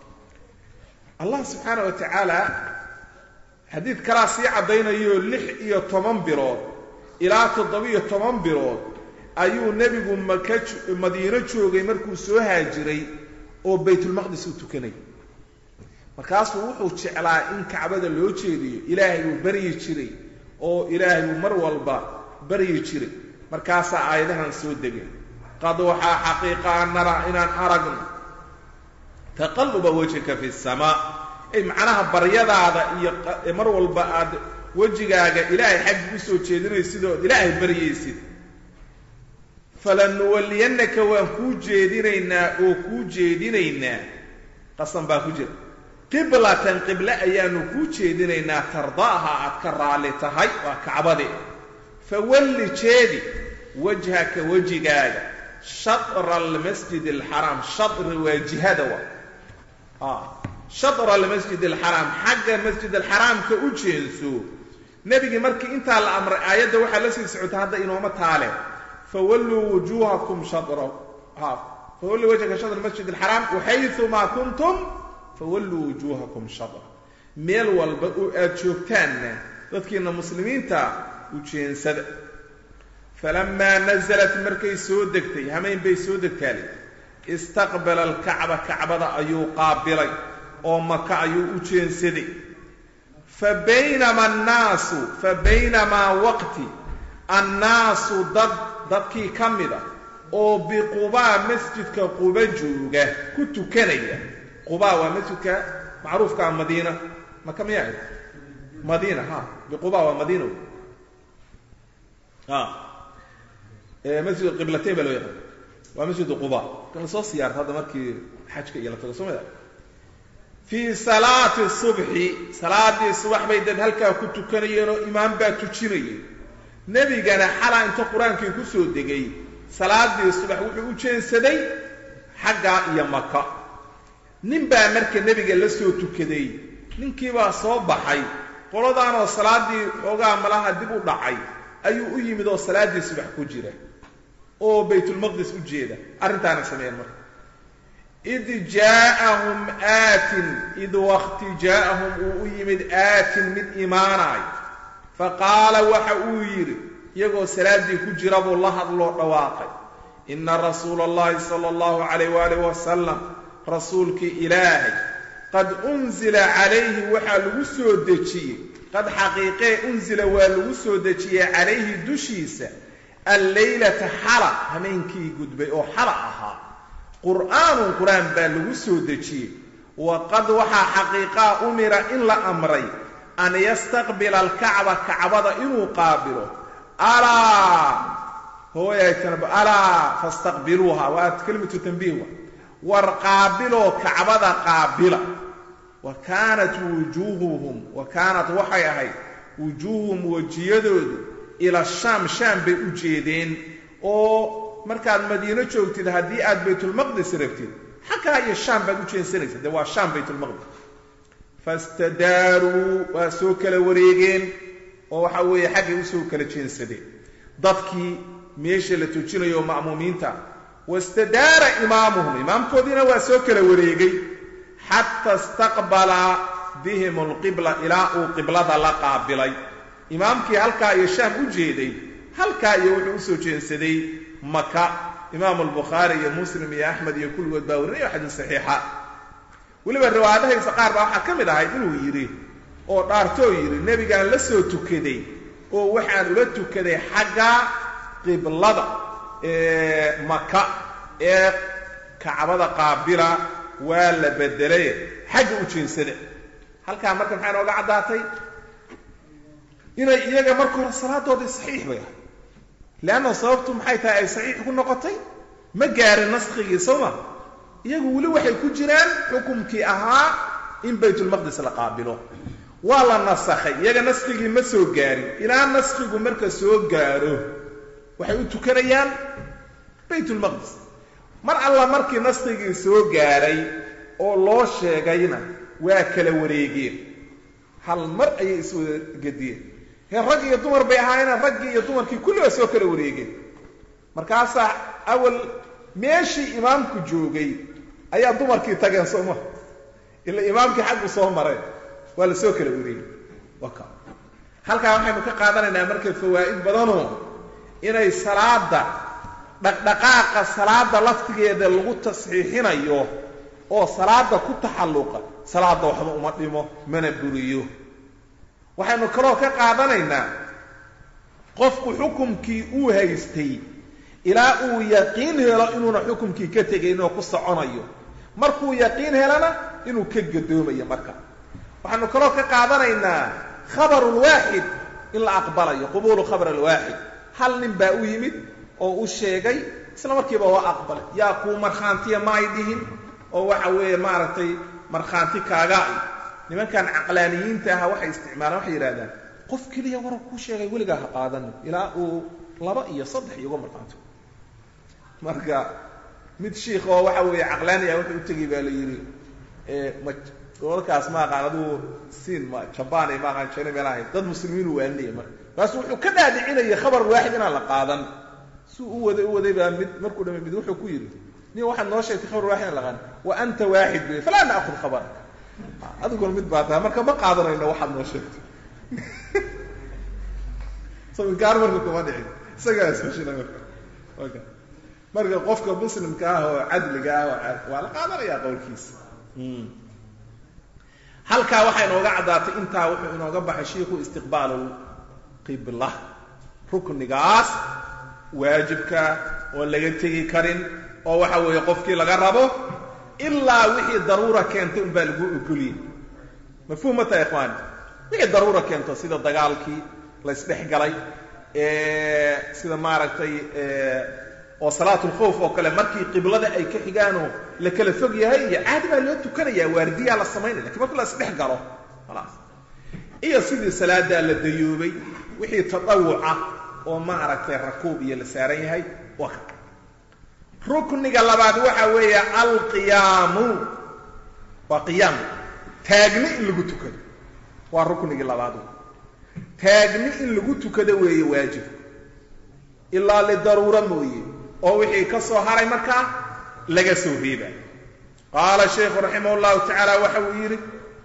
B: allah subxaana wa tacaala xadiid kalaa sii caddaynayo lix iyo toban bilood ilaa toddobiyo toban bilood ayuu nebigu maka madiino joogay markuu soo haajiray oo baytulmaqdis u tukanay markaasuu wuxuu jeclaa in kacbada loo jeediyo ilaahay buu baryi jiray oo ilaahay buu mar walba baryi jiray markaasaa aayadahan soo degay qad waxaa xaqiiqa an naraa inaan aragno taqalluba wajhika fi samaa ay macnaha baryadaada iyo mar walba aad wejigaaga ilaahay xaggi u soo jeedinaysid ood ilaahay baryaysid falanuwalliyannaka waan kuu jeedinaynaa oo kuu jeedinaynaa qasan baa ku jira qiblatan qible ayaanu kuu jeedinaynaa tardaaha aad ka raalli tahay waa kacbade fawalli jeedi wajhaka wejigaaga shatra almasjid alxaraam shadri waa jihada wa shadra almasjid alxaraam xagga masjid alxaraamka u jeenso nebigii markii intaa la amray aayadda waxaa la sii socota hadda inooma taale fawalluu wujuuhakum shadra fawalluu wajhaka shadra masjid alxaraam waxayumaa kuntum fawalluu wujuuhakum shadra meel walba oo aad joogtaanna dadkiina muslimiinta u jeensada falamaa nasalat markay soo degtay hamayn bay soo degtaale istaqbala alkacba kacbada ayuu qaabilay oo maka ayuu u jeensaday fa baynama annaasu fa baynamaa waqti annaasu dad dadkii ka mida oo biqubaa masjidka quba jooga ku tukanaya qubaa waa masjidka macruufkaa madiina maka miyaa madiina ha biquba waa madiina masjid qiblatayn baa loo yaqaan waa masjid quba kan lasoo siyaarta hadda markii xajka iyo la tago soo mada fii salaati subxi salaadii subax bay dad halkaa ku tukanayeen oo imaam baa tujinayay nebigana xalaa inta qur-aankii ku soo degay salaadii subax wuxuu u jeensaday xaggaa iyo maka nin baa marka nebiga la soo tukaday ninkiibaa soo baxay qoladaanoo salaaddii xoogaa malaha dib u dhacay ayuu u yimid oo salaaddii subax ku jira oo baytulmaqdis u jeeda arrintaana sameeyeen marka id jaa'ahum aatin id wakti jaa'ahum uu u yimid aatin mid imaanaay fa qaala waxa uu yidhi iyagoo salaaddii ku jira buu la hadloo dhawaaqay ina rasuula allahi sala allahu calayh waalih wasalam rasuulkii ilaahay qad unzila calayhi waxaa lagu soo dejiyey qad xaqiiqee unzila waa lagu soo dejiyey calayhi dushiisa alleylata xala hameenkii gudbay oo xala ahaa qur'aanun qur-aan baa lagu soo dejiyey wa qad waxaa xaqiiqaa umira in la amray an yastaqbila alkacba kacbada inuu qaabilo alaa hooyaytanba alaa fastaqbiluuha waa kelimatu tanbiih wa war qaabiloo kacbada qaabila wa kaanat wujuuhuhum wa kaanat waxay ahayd wujuuhuhum wejiyadoodu ila shaam shaam bay u jeedeen oo markaad madiino joogtid haddii aad baytulmaqdis rabtid xaggaa iyo shaam baad u jeensanaysa dee waa shaam baytulmaqdis fastadaaruu waa soo kala wareegeen oo waxa weeye xaggay usoo kala jeensadeen dadkii meesha la tujinayo ma'muumiinta wastadaara imaamuhum imaamkoodiina waa soo kala wareegay xata istaqbala bihim alqibla ilaa uu qiblada la qaabilay imaamkii halkaa iyo shaam u jeeday halkaa iyo wuxuu usoo jeensaday maka imaamu albukhaari iyo muslim iyo axmed iyo kulligood baa warinaya xadiis saxiixa weliba riwaayadahaysa qaar baa waxaa ka mid ahayd inuu yidhi oo dhaartoo yidhi nebigaan la soo tukaday oo waxaan ula tukaday xagga qiblada ee maka ee kacbada qaabila waa la bedelay xagga u jeensada halkaa marka maxaa nooga caddaatay inay iyaga marka hore salaadoodii saxiix bay ahay leanna sababtu maxay tahay ay saxiix ku noqotay ma gaarin naskigii soo ma iyagu weli waxay ku jiraan xukumkii ahaa in baytulmaqdis la qaabilo waa la nasakhay iyaga naskigii ma soo gaarin ilaa naskigu marka soo gaaro waxay u tukanayaan baytulmaqdis mar alla markii naskigii soo gaaray oo loo sheegayna waa kala wareegeen hal mar ayay iswada gediyeen hee rag iyo dumar bay ahaayeen raggii iyo dumarkii kulli waa soo kala wareegeen markaasaa awal meeshii imaamku joogay ayaa dumarkii tageen soo maha ila imaamkii xaggu soo mareen waa la soo kala wareegay waka halkaa waxaynu ka qaadanaynaa marka fawaa'id badanoo inay salaada dhaqdhaqaaqa salaada laftigeeda lagu tasxiixinayo oo salaada ku taxalluqa salaada waxba uma dhimo mana buriyo waxaynu kaloo ka qaadanaynaa qofku xukumkii uu haystay ilaa uu yaqiin helo inuuna xukumkii ka tegayn oo ku soconayo markuu yaqiin helana inuu ka gadoomayo marka waxaynu kaloo ka qaadanaynaa khabaru lwaaxid in la aqbalayo qubuulu khabar alwaaxid hal nin baa u yimid oo u sheegay isla markiiba waa aqbalay yaa kuu markhaantiya ma ay dhihin oo waxa weeye maaragtay markhaanti kaaga ay nimankan caqlaaniyiinta aha waxay isticmaalaan waxay yidhahdaan qof keliya warar kuu sheegay weligaa ha qaadanin ilaa uu laba iyo saddex iyoga markhaanto marka mid shiikh oo waxa weeye caqlaani ah wuxuu u tegay baa la yidhi ma gobolkaas ma aqaan aduu siin ma jabani ma aqaan china meel ahayd dad muslimiin uu waaninaya marka markaasu wuxuu ka dhaadhicinaya khabar waaxid inaan la qaadan suu u waday u waday baa mid markuu dhamay mid wuxuu ku yidhi nin waxaad noo sheegtay khabar waaxid inaan la qaadan wa anta waaxid bay falaa naakhud khabaraka adiguna mid baa tahay marka ma qaadanayno waxaad noo sheegtay saminkaar marka kuma dhicin isagaa isfashila marka oka marka qofka muslimka ah oo cadliga ah waa la qaadanayaa qowlkiisa halkaa waxaa inooga caddaatay intaa wuxuu inooga baxay shiiku istiqbaalu qibla ruknigaas waajibka oon laga tegi karin oo waxa weeye qofkii laga rabo ilaa wixii daruura keentay un baa lagu ogoliyey mafhuum ma tahay ikhwaani wixii daruura keento sida dagaalkii la isdhex galay sida maaragtay oo salaatulkhawf oo kale markii qiblada ay ka xigaanoo la kala fog yahay iyo caadi baa loo tukanaya waardiyaa la samaynaya lakin marka la isdhex galo khalaas iyo sidii salaadaa la dayoobay wixii tadawuca oo maaragtay rakuub iyo la saaran yahay waa ka rukniga labaad waxa weeye alqiyaamu waa qiyaam taagni in lagu tukado waa ruknigii labaad taagni in lagu tukado weeye waajib ilaa lidaruura mooye oo wixii ka soo haray markaa laga soo reeba qaala shaykhu raximah llahu tacaala waxa uu yidhi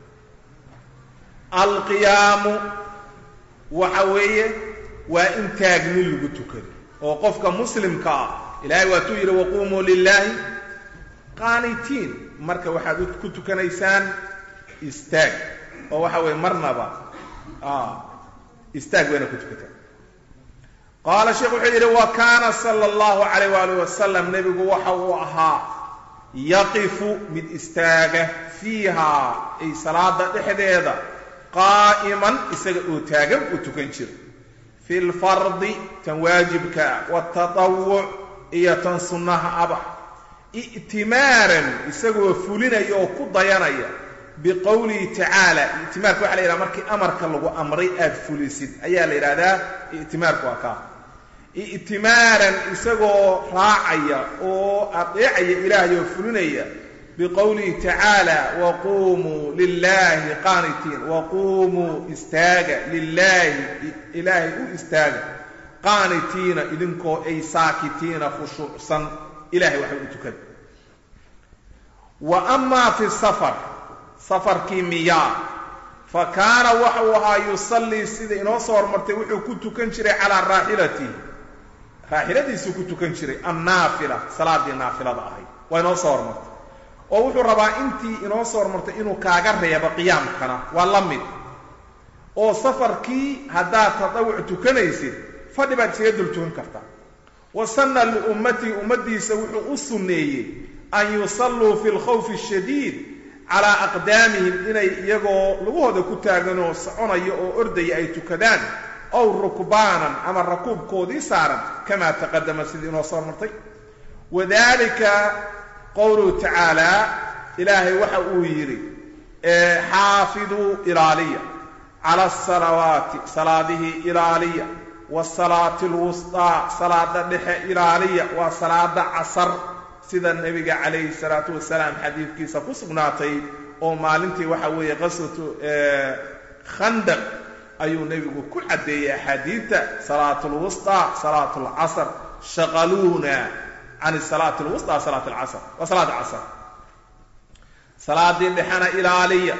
B: alqiyaamu waxa weeye waa in taagni lagu tukado oo qofka muslimka ah ilahay waatuu yidhi waquumuu lilaahi qaanitiin marka waxaad ku tukanaysaan istaag oo waxa weeye marnaba istaag wayna ku tukataan qaala sheekh wuxuu yidhi wa kaana sala allahu calayh waalih wasalam nebigu waxa uu ahaa yaqifu mid istaaga fiihaa ay salaada dhexdeeda qaa'iman isaga oo taagan uu tukan jira fi lfardi tan waajibka watatawuc iyo tan sunnaha aba i'timaaran isagoo fulinaya oo ku dayanaya biqowlihi tacaala i'timaarka waxa la yidhaha markii amarka lagu amray aad fulisid ayaa la yidhahdaa i'timaarku waa kaa i'timaaran isagoo raacaya oo adeecaya ilaahay oo fulinaya biqowlihi tacaala waquumuu lilaahi qaanitiin waquumuu istaaga lilaahi ilaahay u istaaga qaanitiina idinkoo ay saakitiina khushuucsan ilahay waxba u tukada wa amaa fi safar safarkii miyaa fa kaana waxa uu ahaa yusallii sida inoo soo hormartay wuxuu ku tukan jiray calaa raaxilatihi raaxiladiisuu ku tukan jiray annaafila salaadii naafilada ahayd waa inoo soo hormartay oo wuxuu rabaa intii inoo soo hormartay inuu kaaga reebo qiyaamkana waa la mid oo safarkii haddaad tadawuc tukanaysid fadhi baad isaga dul tukan kartaa wa sanna liummatihi ummaddiisa wuxuu u sunneeyey an yusalluu fi lkhawfi ashadiid calaa aqdaamihim inay iyagoo lugahooda ku taaganoo soconaya oo ordaya ay tukadaan ow rukbaanan ama rakuubkoodii saaran kamaa taqadama sidii inoo soo martay wadalika qowluhu tacaala ilaahay waxa uu yidhi xaafiduu ilaaliya cala asalawaati salaadihii ilaaliya wasalaati alwustaa salaada dhexe ilaaliya waa salaada casar sida nebiga calayhi salaatu wasalaam xadiidkiisa ku sugnaatay oo maalintii waxa weeye qaswatu khandaq ayuu nebigu ku caddeeyey axaadiidta salaat lwusطaa salaat اlcasr shaqaluuna can salaati lwusطaa salaat alcasr waa salaada casr salaadii dhexena ilaaliya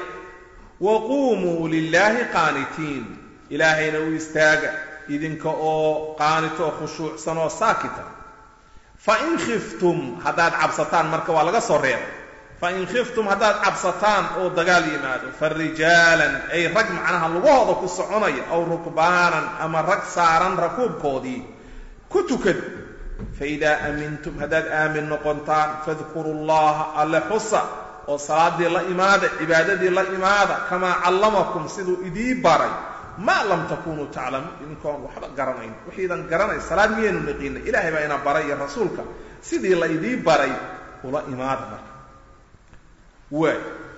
B: waquumuu lilaahi qaanitiin ilaahayna u istaaga idinka oo qaanito oo khushuucsan oo saakita fain khiftum haddaad cabsataan marka waa laga soo reebay fain khiftum haddaad cabsataan oo dagaal yimaado farijaalan ay rag macnaha lugahooda ku soconaya aw rukbaanan ama rag saaran rakuubkoodii ku tukada faidaa aamintum haddaad aamin noqontaan fadkuru llaha alle xusa oo salaadii la imaada cibaadadii la imaada kamaa callamakum siduu idii baray maa lam takunuu taclamuun idinkoon waxba garanayn waxiidan garanay salaad miyaynu naqiinay ilaahay baa ina baray iyo rasuulka sidii la idii baray ula imaada marka waay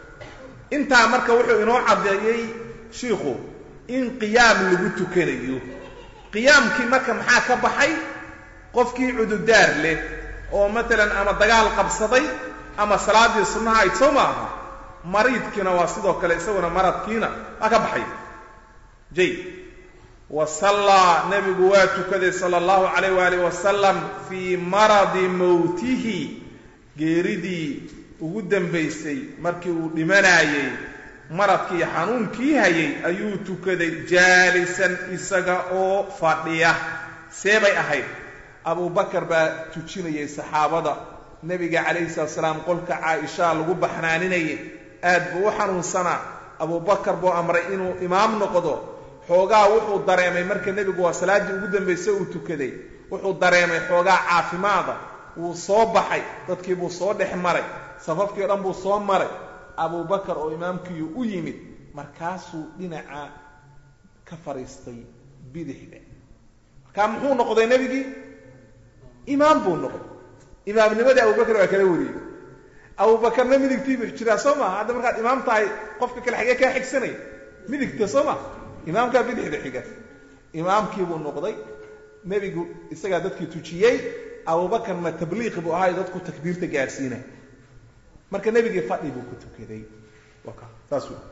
B: intaa marka wuxuu inoo caddeeyey shiikhu in qiyaam lagu tukanayo qiyaamkii marka maxaa ka baxay qofkii cududaar leh oo matalan ama dagaal qabsaday ama salaaddii sunnaha ayd soo maaha mariidkiina waa sidoo kale isaguna maradkiina waa ka baxay jay wa sallaa nebigu waa tukaday sala allahu calayh waalih wasalam fii maradi mowtihi geeridii ugu dambaysay markii uu dhimanaayey maradkii xanuunkii hayay ayuu tukaday jaalisan isaga oo fadhiya see bay ahayd abubakar baa tujinayay saxaabada nebiga calayhi salatu salaam qolka caaishaa lagu baxnaaninayay aad buu u xanuunsanaa abubakar buu amray inuu imaam noqdo xoogaa wuxuu dareemay marka nebigu waa salaaddii ugu dambaysay uu tukaday wuxuu dareemay xoogaa caafimaada wuu soo baxay dadkii buu soo dhex maray safafkii o dhan buu soo maray abubakar oo imaamkiiyu u yimid markaasuu dhinaca ka fadhiistay bidixda markaa muxuu noqday nebigii imaam buu noqday imaamnimadii abubakar waa kala wariyey abubakarna midigtiibu jiraa soo maha hadda markaad imaam tahay qofka kale xagee kaa xigsanaya midigta soo maha imaamkaa bidixda xiga imaamkii buu noqday nebigu isagaa dadkii tujiyey abubakarna tabliiqi buu ahaay dadku takbiirta gaadhsiinay marka nebigii fadhi buu ku tukaday saas wey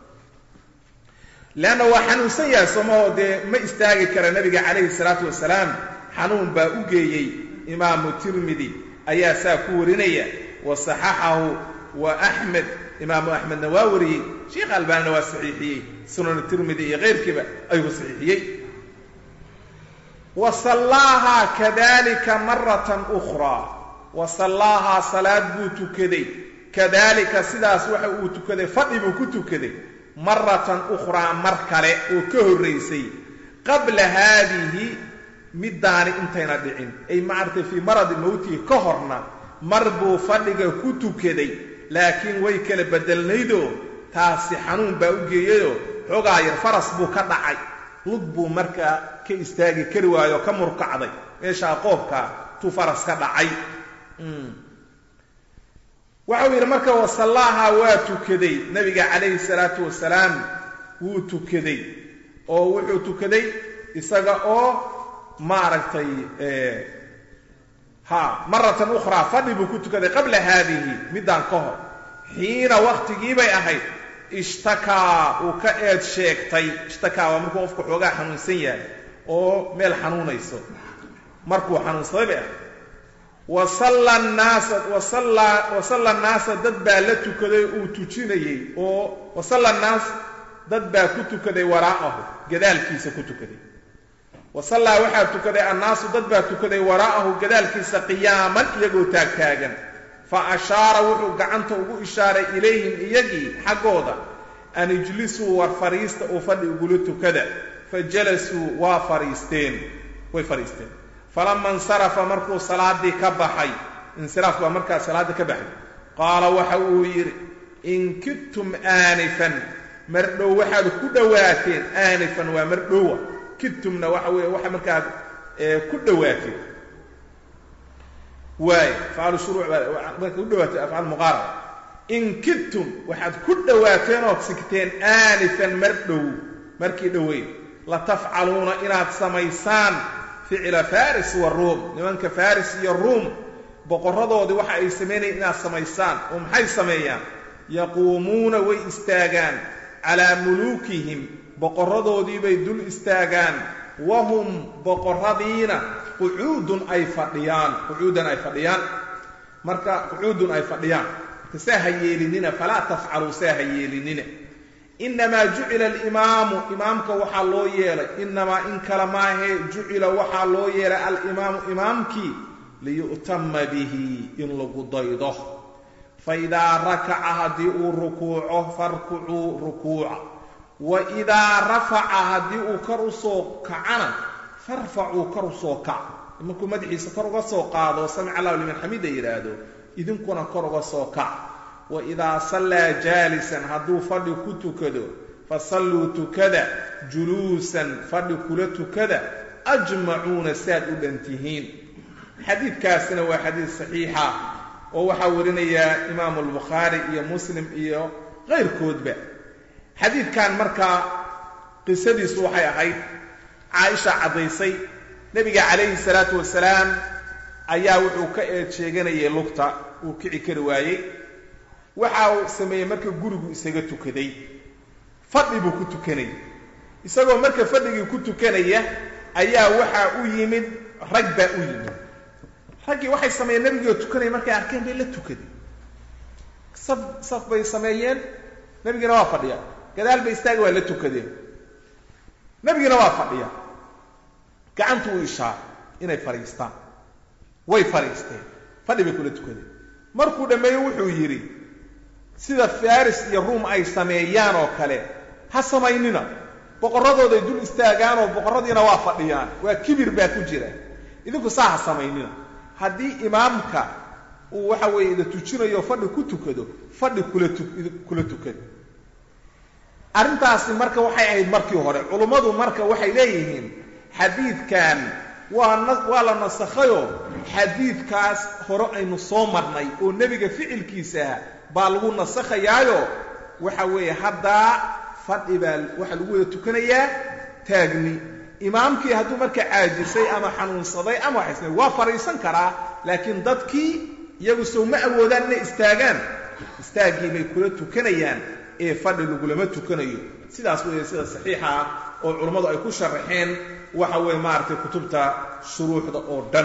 B: leanna waa xanuunsan yahay soomahoo dee ma istaagi kara nebiga calayhi salaatu wasalaam xanuun baa u geeyey imaamu tirmidi ayaa saa ku warinaya wa saxaxahu wa axmed imaamu axmedna waa wariyey sheikh albaanina waa saxiixiyey sunan tirmidi iyo keyrkiiba ayuu ku saxiixiyey wa sallaahaa kadalika maratan ukhraa wa sallaahaa salaad buu tukaday kadalika sidaas waxa uu tukaday fadhi buu ku tukaday maratan ukhraa mar kale oo ka horraysay qabla haadihi middaani intayna dhicin ay macartay fii maradi mowtihi ka horna mar buu fadhiga ku tukaday laakiin way kala bedelnaydoo taasi xanuun baa u geeyayoo xoogaa yar faras buu ka dhacay lug buu markaa ka istaagi kari waayo oo ka murkacday meeshaa qoobkaa tuu faras ka dhacay waxau yidhi marka wasallaaha waa tukaday nebiga calayhi salaatu wasalaam wuu tukaday oo wuxuu tukaday isaga oo maaragtay ha maratan ukhraa fadhi buu ku tukaday qabla haadihi middaan ka hor xiina waktigii bay ahayd ishtakaa uu ka eed sheegtay ishtakaa waa markuu qofku xoogaa xanuunsan yahay oo meel xanuunayso markuu xanuunsaday bay ahayd wasalla naasa wasalla wasalla naasa dad baa la tukaday uu tujinayey oo wasalla naas dad baa ku tukaday waraa'ahu gadaalkiisa ku tukaday wasallaa waxaa tukaday annaasu dad baa tukaday waraa'ahu gadaalkiisa qiyaaman iyagoo taagtaagan fa ashaara wuxuu gacanta ugu ishaaray ilayhim iyagii xaggooda an ijlisuu war fadhiista oo fadhi ugula tukada fa jalasuu waa fadhiisteen way fadhiisteen falama insarafa markuu salaadii ka baxay insiraafku waa markaa salaaddii ka baxay qaala waxa uu yidhi in kidtum aanifan mardhow waxaad ku dhowaateen aanifan waa mardhowa kidtumna waxa weeye waxa markaad ku dhowaateen waay afcaalu shuruuc baa marka ku dhawaateen afcaal muqaaraba in kidtum waxaad ku dhowaateen ood sigteen aanifan mardhow markii dhoweyn latafcaluuna inaad samaysaan ficla faris wa ruum nimanka faris iyo ruum boqorradoodii waxa ay samaynayaan inaad samaysaan oo maxay sameeyaan yaquumuuna way istaagaan calaa muluukihim boqorradoodii bay dul istaagaan wahum boqorradiina qucuudun ay fadhiyaan qucuudan ay fadhiyaan marka qucuudun ay fadhiyaan marka saa ha yeelinina falaa tafcaluu saa ha yeelinina inamaa jucila alimaamu imaamka waxaa loo yeelay inamaa in kale maahee jucila waxaa loo yeelay alimaamu imaamkii liyu'tama bihi in lagu daydo faidaa rakaca haddii uu rukuuco farkucuu rukuuca wa idaa rafaca haddii uu kor u soo kacana farfacuu kor u soo kaca markuu madaxiisa kor uga soo qaado samic allahu liman xamida yidhaahdo idinkuna kor uga soo kac wa idaa sallaa jaalisan hadduu fadhi ku tukado fasalluu tukada juluusan fadhi kula tukada ajmacuuna saad u dhan tihiin xadiidkaasina waa xadiid saxiixa oo waxaa warinayaa imaamu albukhaari iyo muslim iyo kayrkoodba xadiidkan markaa qisadiisu waxay ahayd caaisha caddaysay nebiga calayhi salaatu wasalaam ayaa wuxuu ka eed sheeganayay lugta uu kici kari waayey waxa uu sameeyey marka gurigu isaga tukaday fadhi buu ku tukanayay isagoo marka fadhigii ku tukanaya ayaa waxaa u yimid rag baa u yimid raggii waxay sameeyeen nebigoo tukanaya markay arkeen bay la tukaday saf saf bay sameeyeen nebigiina waa fadhiya gadaal bay istaagi waa la tukadeen nebigiina waa fadhiya gacantu u ishaaray inay fadhiistaan way fadhiisteen fadhi bay kula tukadeen markuu dhammeeyo wuxuu yidhi sida faris iyo ruum ay sameeyaan oo kale ha samaynina boqorradooday dul istaagaan oo boqorradiina waa fadhiyaan waa kibir baa ku jira idinku saa ha samaynina haddii imaamka uu waxa weeye ida tujinayo fadhi ku tukado fadhi kula tu kula tukado arrintaasi marka waxay ahayd markii hore culummadu marka waxay leeyihiin xadiidkan waa na waa la nasakhayoo xadiidkaas hore aynu soo marnay oo nebiga ficilkiisaah baa lagu nasakhayaayo waxa weeye haddaa fadhi baa waxaa lagu wada tukanayaa taagni imaamkii hadduu marka caajisay ama xanuunsaday ama waxaysna waa fadhiisan karaa laakiin dadkii iyagu sow ma awoodaan inay istaagaan istaaggii bay kula tukanayaan ee fadhi lagulama tukanayo sidaas weeye sida saxiixa ah oo culummadu ay ku sharaxeen waxa weeye maaragtay kutubta shuruuxda oo dhan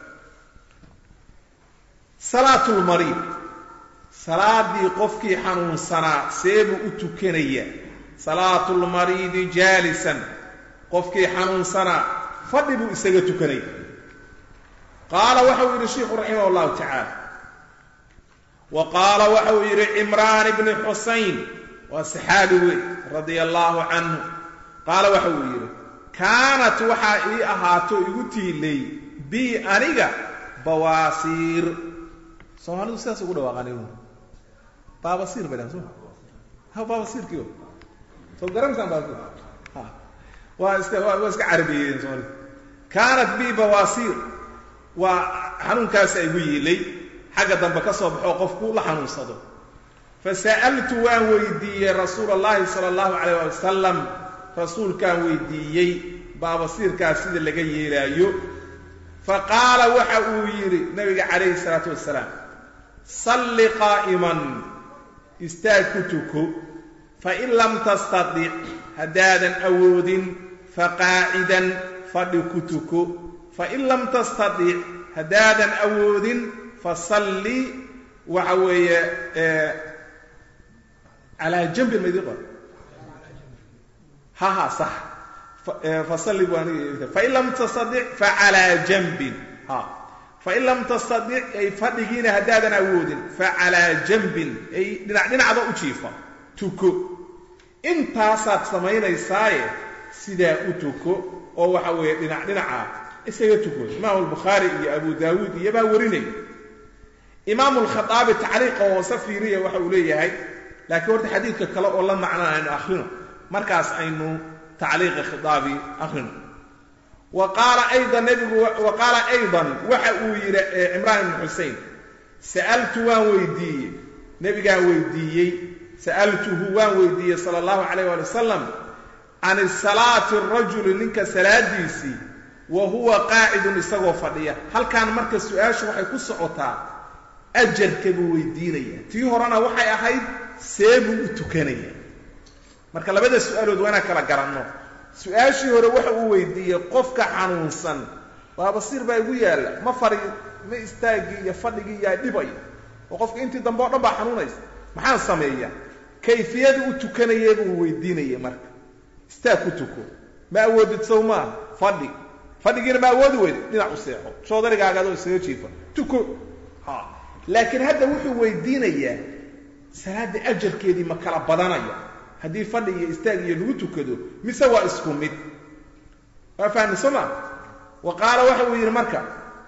B: salaatulmariid salaadii qofkii xanuunsanaa seebuu u tukanaya salaatulmariidi jaalisan qofkii xanuunsanaa fadhi buu isaga tukanaya qaala waxa uu yidhi sheikhu raximah allahu tacaala wa qaala waxa uu yidhi cimraan ibni xusayn waa saxaabi wey radia allaahu canhu qaala waxa uu yidhi kaanat waxaa ii ahaato igu tiilay bii aniga bawaasiir soomaalidu sidaas ugu dhawaaqaan baabasiir bay dhahan soo ha baabasiirkiio soo garantaan baabasiir ha waa iska waa iska carabeeyeen soomaalida kaanat bii bawaasiir waa xanuunkaasa igu yiilay xagga dambe ka soo baxoo qofku la xanuunsado fasa'altu waan weydiiyey rasuula allahi sala allahu calayh ali wasalam rasuulkaan weydiiyey baabasiirkaas sida laga yeelaayo fa qaala waxa uu yidhi nabiga calayhi salaatu wasalaam salli qaa'iman istaag ku tuko fain lam tastadic haddaadan awoodin faqaacidan fadhi ku tuko fain lam tastadic haddaadan awoodin fasalli waxa weeye calaa jambin ma idin qor ha ha sax fasalli bu aniga fain lam tastadic facalaa jambin ha fain lam tastadic ay fadhigiina haddaadan awoodin facalaa jambin ay dhinac dhinacda u jiifa tuko intaasaad samaynaysaaye sidaa u tuko oo waxa weeye dhinac dhinaca isaga tuko imaamu albukhaari iyo abu daawuud iyo baa warinaya imaamu alkhaaabi tacliiqa hoose fiiriya waxa uu leeyahay laakiin horta xadiidka kale oo la macnaa aynu akhrino markaas aynu tacliiqa khitaabi akhrino wa qaala aydan nabigu wa qaala aydan waxa uu yidhi cimraan ibnu xusein sa'altu waan weydiiyey nebigaan weydiiyey sa'altuhu waan weydiiyey sala allahu calayh waali wasalam can salaati rajuli ninka salaadiisii wa huwa qaacidun isagoo fadhiya halkaan marka su-aashu waxay ku socotaa ajarka buu weydiinaya tii horena waxay ahayd see buu u tukanaya marka labada su-aalood waa inaan kala garanno su-aashii hore waxa uu weydiiyey qofka xanuunsan waa basiir baa igu yaalla ma fari ma istaagii iyo fadhigii yaa dhibaya oo qofka intii dambe o dhan baa xanuunaysa maxaan sameeya kayfiyada u tukanaya buu weydiinaya marka istaag ku tuko ma awoodid sow maa fadhi fadhigiina ma awoodi weydo dhinac u seexo joodarigaaga adoo isaga jiifa tuko ha laakiin hadda wuxuu weydiinayaa salaadda ajarkeedii ma kala badanaya haddii fadhi iyo istaag iyo lagu tukado mise waa isku mid waa fahmi soo maa wa qaala waxa uu yidhi marka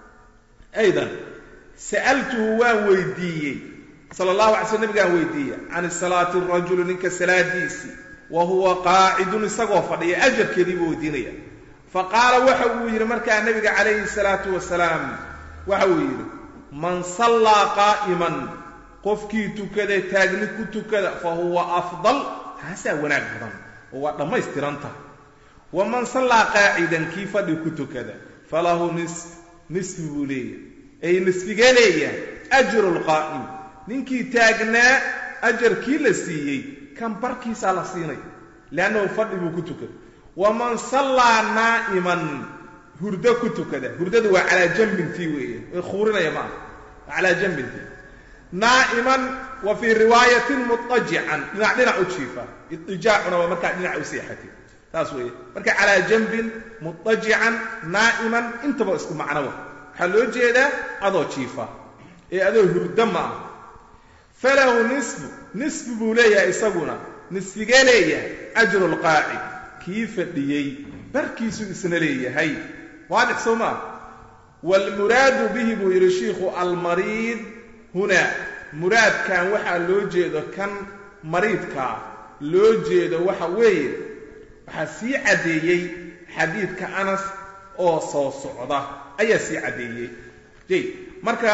B: aydan sa'altuhu waan weydiiyey sala allahu alay sl nabigaan weydiiyey can salaati rajuli ninka salaadiisii wa huwa qaacidun isagoo fadhiya ajarkeedii buu weydiinaya fa qaala waxa uu yidhi markaa nabiga calayhi salaatu wasalaam waxa uu yidhi man sallaa qaa'iman qofkii tukada taagni ku tukada fa huwa afdal taasaa wanaag badan oo waa dhammaystiran tahay waman sallaa qaacidan kii fadhi ku tukada falahu nis nisfi buu leeyahay ay nisfigee leeyahay ajru lqaa'im ninkii taagnaa ajarkii la siiyey kan barkiisaa la siinay leannahu fadhi buu ku tukada waman sallaa naa'iman hurdo ku tukada hurdadu waa calaa jambintii weeye ee khuurinaya ma aha waa calaa jambintii naa'iman wa fii riwaayatin mudajican dhinac dhinac u jiifa idijaacuna waa markaa dhinac u seexatay saas weeye marka calaa jambin mudajican naa'iman intaba isku macnowa waxaa loo jeedaa adoo jiifa ee adoo hurdo ma ah falahu nisfu nisfi buu leeyahay isaguna nisfigee leeyahay ajru lqaacid kii fadhiyey barkiisuu isna leeyahay waadix soo maa waalmuraadu bihi buu yidhi shiikhu almariid hunaa muraadkan waxaa loo jeedo kan mariidkaa loo jeedo waxa weeye waxaa sii caddeeyey xadiidka anas oo soo socda ayaa sii caddeeyey jay marka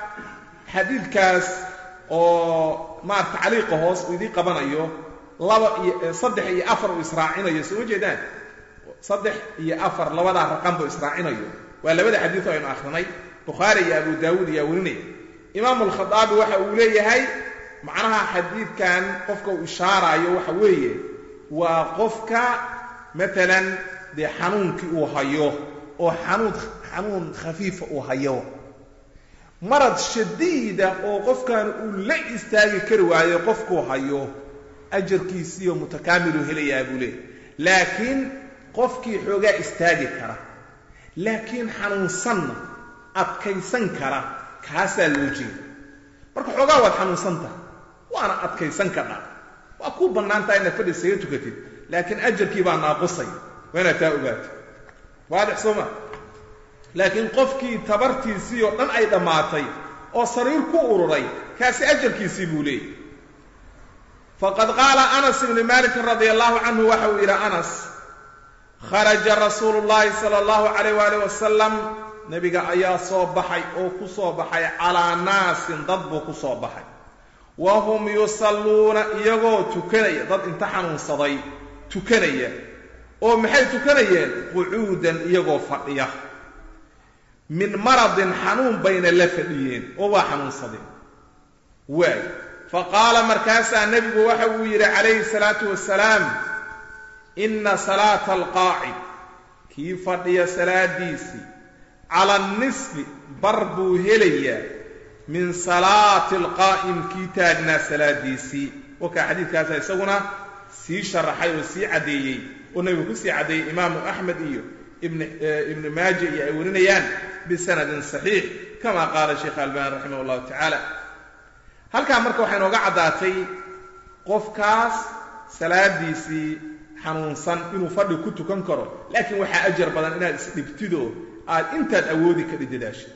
B: xadiidkaas oo maarata tacliiqa hoos uu idiin qabanayo laba iyo saddex iyo afar uu israacinayo soo ma jeedaan saddex iyo afar labadaa raqan buu israacinayo waa labada xadiid oo aynu akhrinay bukhaari iyo abu daawuud ayaa werinaya imaamu alkhadaabi waxa uu leeyahay macnaha xadiidkan qofka uu ishaaraayo waxa weeye waa qofka maalan dee xanuunkii uu hayo oo xanuun xanuun khafiifa uu hayo marad shadiida oo qofkan uu la istaagi kari waayo qofkuu hayo ajarkiisiiyo mutakaamilu helayaa buu leeyahy laakiin qofkii xoogaa istaagi kara laakiin xanuunsanna adkaysan kara kaasaa loo jeeda marka xoogaa waad xanuunsan tahay waana adkaysan kadhaa waa kuu bannaan tahay inaad fadhi isaga tukatid laakiin ajarkii baa naaqusay waa inaad taa ogaato waadix soo ma laakiin qofkii tabartiisii oo dhan ay dhammaatay oo sariir ku ururay kaasi ajarkiisii buu leeyay faqad qaala anas ibni malikin radia allahu canhu waxa uu yidhi anas kharaja rasuulu llahi sala allahu calayh waalih wasalam nebiga ayaa soo baxay oo ku soo baxay calaa naasin dad buu ku soo baxay wa hum yusalluuna iyagoo tukanaya dad inta xanuunsaday tukanaya oo maxay tukanayeen qucuudan iyagoo fadhiya min maradin xanuun bayna la fadhiyeen oo waa xanuunsadeen waay fa qaala markaasaa nebigu waxa uu yidhi calayhi salaatu wasalaam inna salaata alqaacid kii fadhiya salaadiisii cala annisfi bar buu helayaa min salaati alqaa'im kii taagnaa salaadiisii wakaa xadiidkaasa isaguna sii sharaxay oo sii caddeeyey oo nebigu ku sii caddeeyey imaamu axmed iyo ibnu maaja iyo ay warinayaan bisanadin saxiix kama qaala sheekh albani raximah llahu tacaala halkaa marka waxay nooga caddaatay qofkaas salaadiisii xanuunsan inuu fadhi ku tukan karo laakiin waxaa ajar badan inaad isdhibtidoo aad intaad awoodi kadhi dadaasho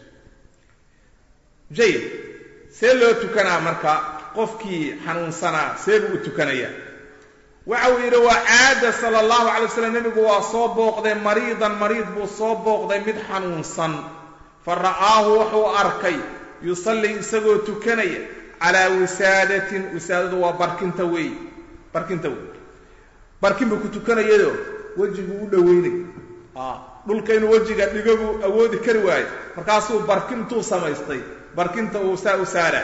B: jayid see loo tukanaa marka qofkii xanuunsanaa see buu u tukanayaa waxa uu yidhi waa caada sala allahu calay wasalam nebigu waa soo booqday mariidan mariid buu soo booqday mid xanuunsan fa ra'aahu wuxuu arkay yusallii isagoo tukanaya calaa wisaadatin wisaadadu waa barkinta weey barkinta wey barkin buu ku tukanayado wejiguu u dhoweynay dhulka inuu wejiga dhigo buu awoodi kari waayo markaasuu barkintuu samaystay barkinta uu saa u saara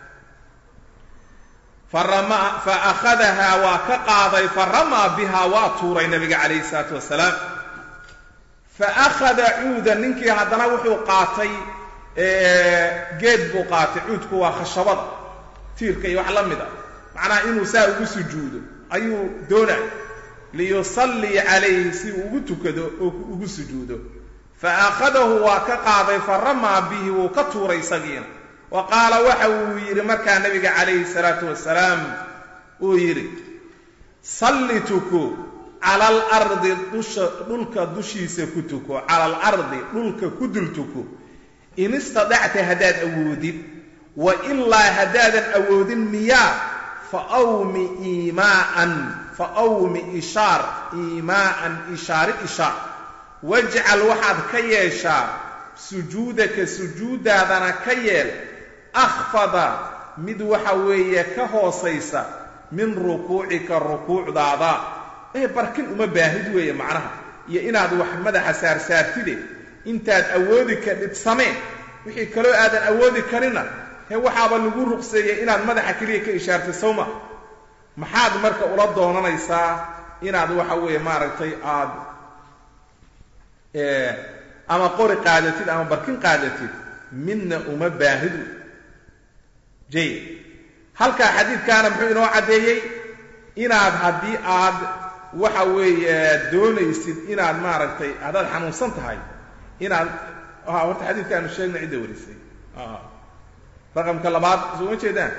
B: fa akhadahaa waa ka qaaday fa ramaa bihaa waa tuuray nabiga calayhi isalaatu wasalaam fa akhada cuudan ninkii haddana wuxuu qaatay geed buu qaatay cuudku waa khashabada tiirka iyo wax la mid a macnaha inuu saa ugu sujuudo ayuu doonay liyusallii calayhi si uu ugu tukado oo ugu sujuudo fa akhadahu waa ka qaaday fa ramaa bihi wuu ka tuuray isagiina wa qaala waxa uu yidhi markaa nabiga calayhi salaatu wasalaam uu yidhi salli tuko cala alardi dusha dhulka dushiisa ku tuko cala alardi dhulka ku dul tuko in istadacta haddaad awoodid wa ilaa haddaadan awoodin miyaa fa awmi iimaa'an fa awmi ishaar iimaa'an ishaari ishaar wajcal waxaad ka yeeshaa sujuudaka sujuuddaadana ka yeel akhfada mid waxa weeye ka hoosaysa min rukuucika rukuucdaada ee barkin uma baahid weeye macnaha iyo inaad wax madaxa saarsaartide intaad awoodi kadhid samee wixii kaloo aadan awoodi karina hee waxaaba lagu ruqseeyey inaad madaxa keliya ka ishaartay sawma maxaad marka ula doonanaysaa inaad waxa weeye maaragtay aad ama qori qaadatid ama barkin qaadatid midna uma baahidu jayid halkaa xadiidkaana muxuu inoo caddeeyey inaad haddii aad waxa weeye doonaysid inaad maaragtay haddaad xanuunsan tahay inaad horta xadiidka aanu sheegna cidda warisay raqamka labaad soo ma jeedaan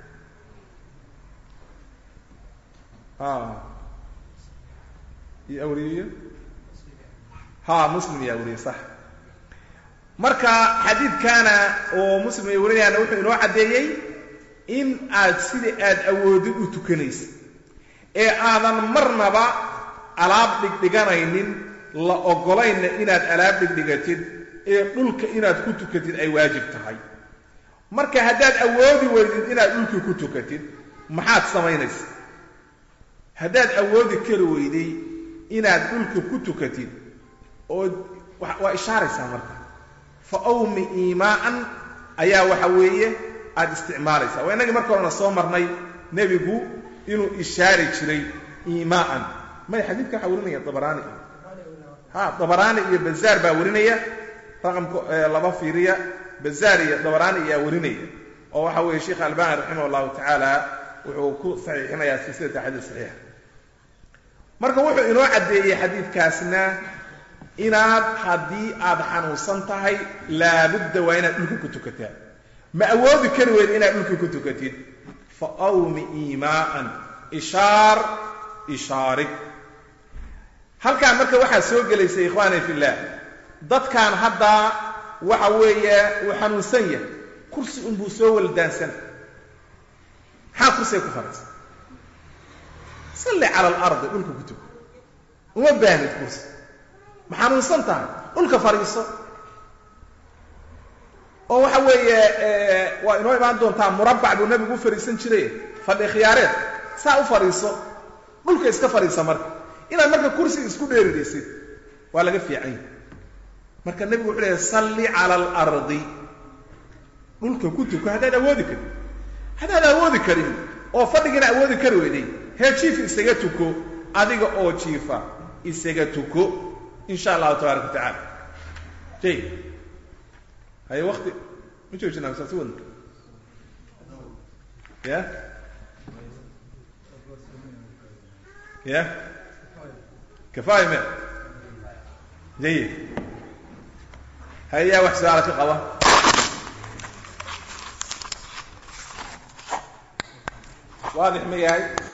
B: iyo awriyeyo ha muslim yaa wariyey sax marka xadiidkaana oo muslim ay warinayaana wuxuu inoo caddeeyey in aad sida aad awoodid u tukanaysa ee aadan marnaba alaab dhigdhiganaynin la oggolaynna inaad alaab dhigdhigatid ee dhulka inaad ku tukatid ay waajib tahay marka haddaad awoodi weydid inaad dhulkii ku tukatid maxaad samaynaysa haddaad awoodi kari weyday inaad dhulka ku tukatid oo waa ishaaraysaa marka fa awmi iimaa'an ayaa waxa weeye aada isticmaalaysaa waa innagii marka horena soo marnay nebigu inuu ishaari jiray iimaa'an may xadiidka waxaa warinaya dabaraani ha dabaraani iyo bazaar baa warinaya raqamka laba fiiriya bazaar iyo dabaraani ayaa warinaya oo waxa weeye sheikh albani raximah allahu tacaala wuxuu ku saxiixinayaa silsilata xadiis saxiixa marka wuxuu inoo caddeeyey xadiidkaasna inaad haddii aad xanuunsan tahay laabudda waa inaad dhulka ku tukataa ma awoodi kari weyda inaad dhulka ku tukatid fa awmi iimaa'an ishaar ishaarig halkaan marka waxaa soo gelaysa ikhwaani fillaah dadkan haddaa waxa weeye uu xanuunsan yahay kursi unbuu soo waldaansan maxaa kursiga ku fadhiisa salli cala alardi dhulka ku tuko uma baahnid kursi ma xanuunsan tahay dhulka fadhiiso oo waxa weeye waa inoo imaan doontaa murabbac buu nabigu u fadhiisan jiray fadhi khiyaareed saa u fadhiiso dhulka iska fadhiisa marka inaad marka kursiga isku dheeridaysid waa laga fiican yahay marka nebigu wuxuu leehay salli cala alardi dhulka ku tuko haddaad awoodi karin haddaad awoodi karin oo fadhigiina awoodi kari weyday hee jiifa isaga tuko adiga oo jiifa isaga tuko insha allahu tabaaraka wa tacala jay haye wakti ma joojinaa saasi wadna ya ya kafaaya me jayid hayaa wax su-aala ka qaba waadix ma yahay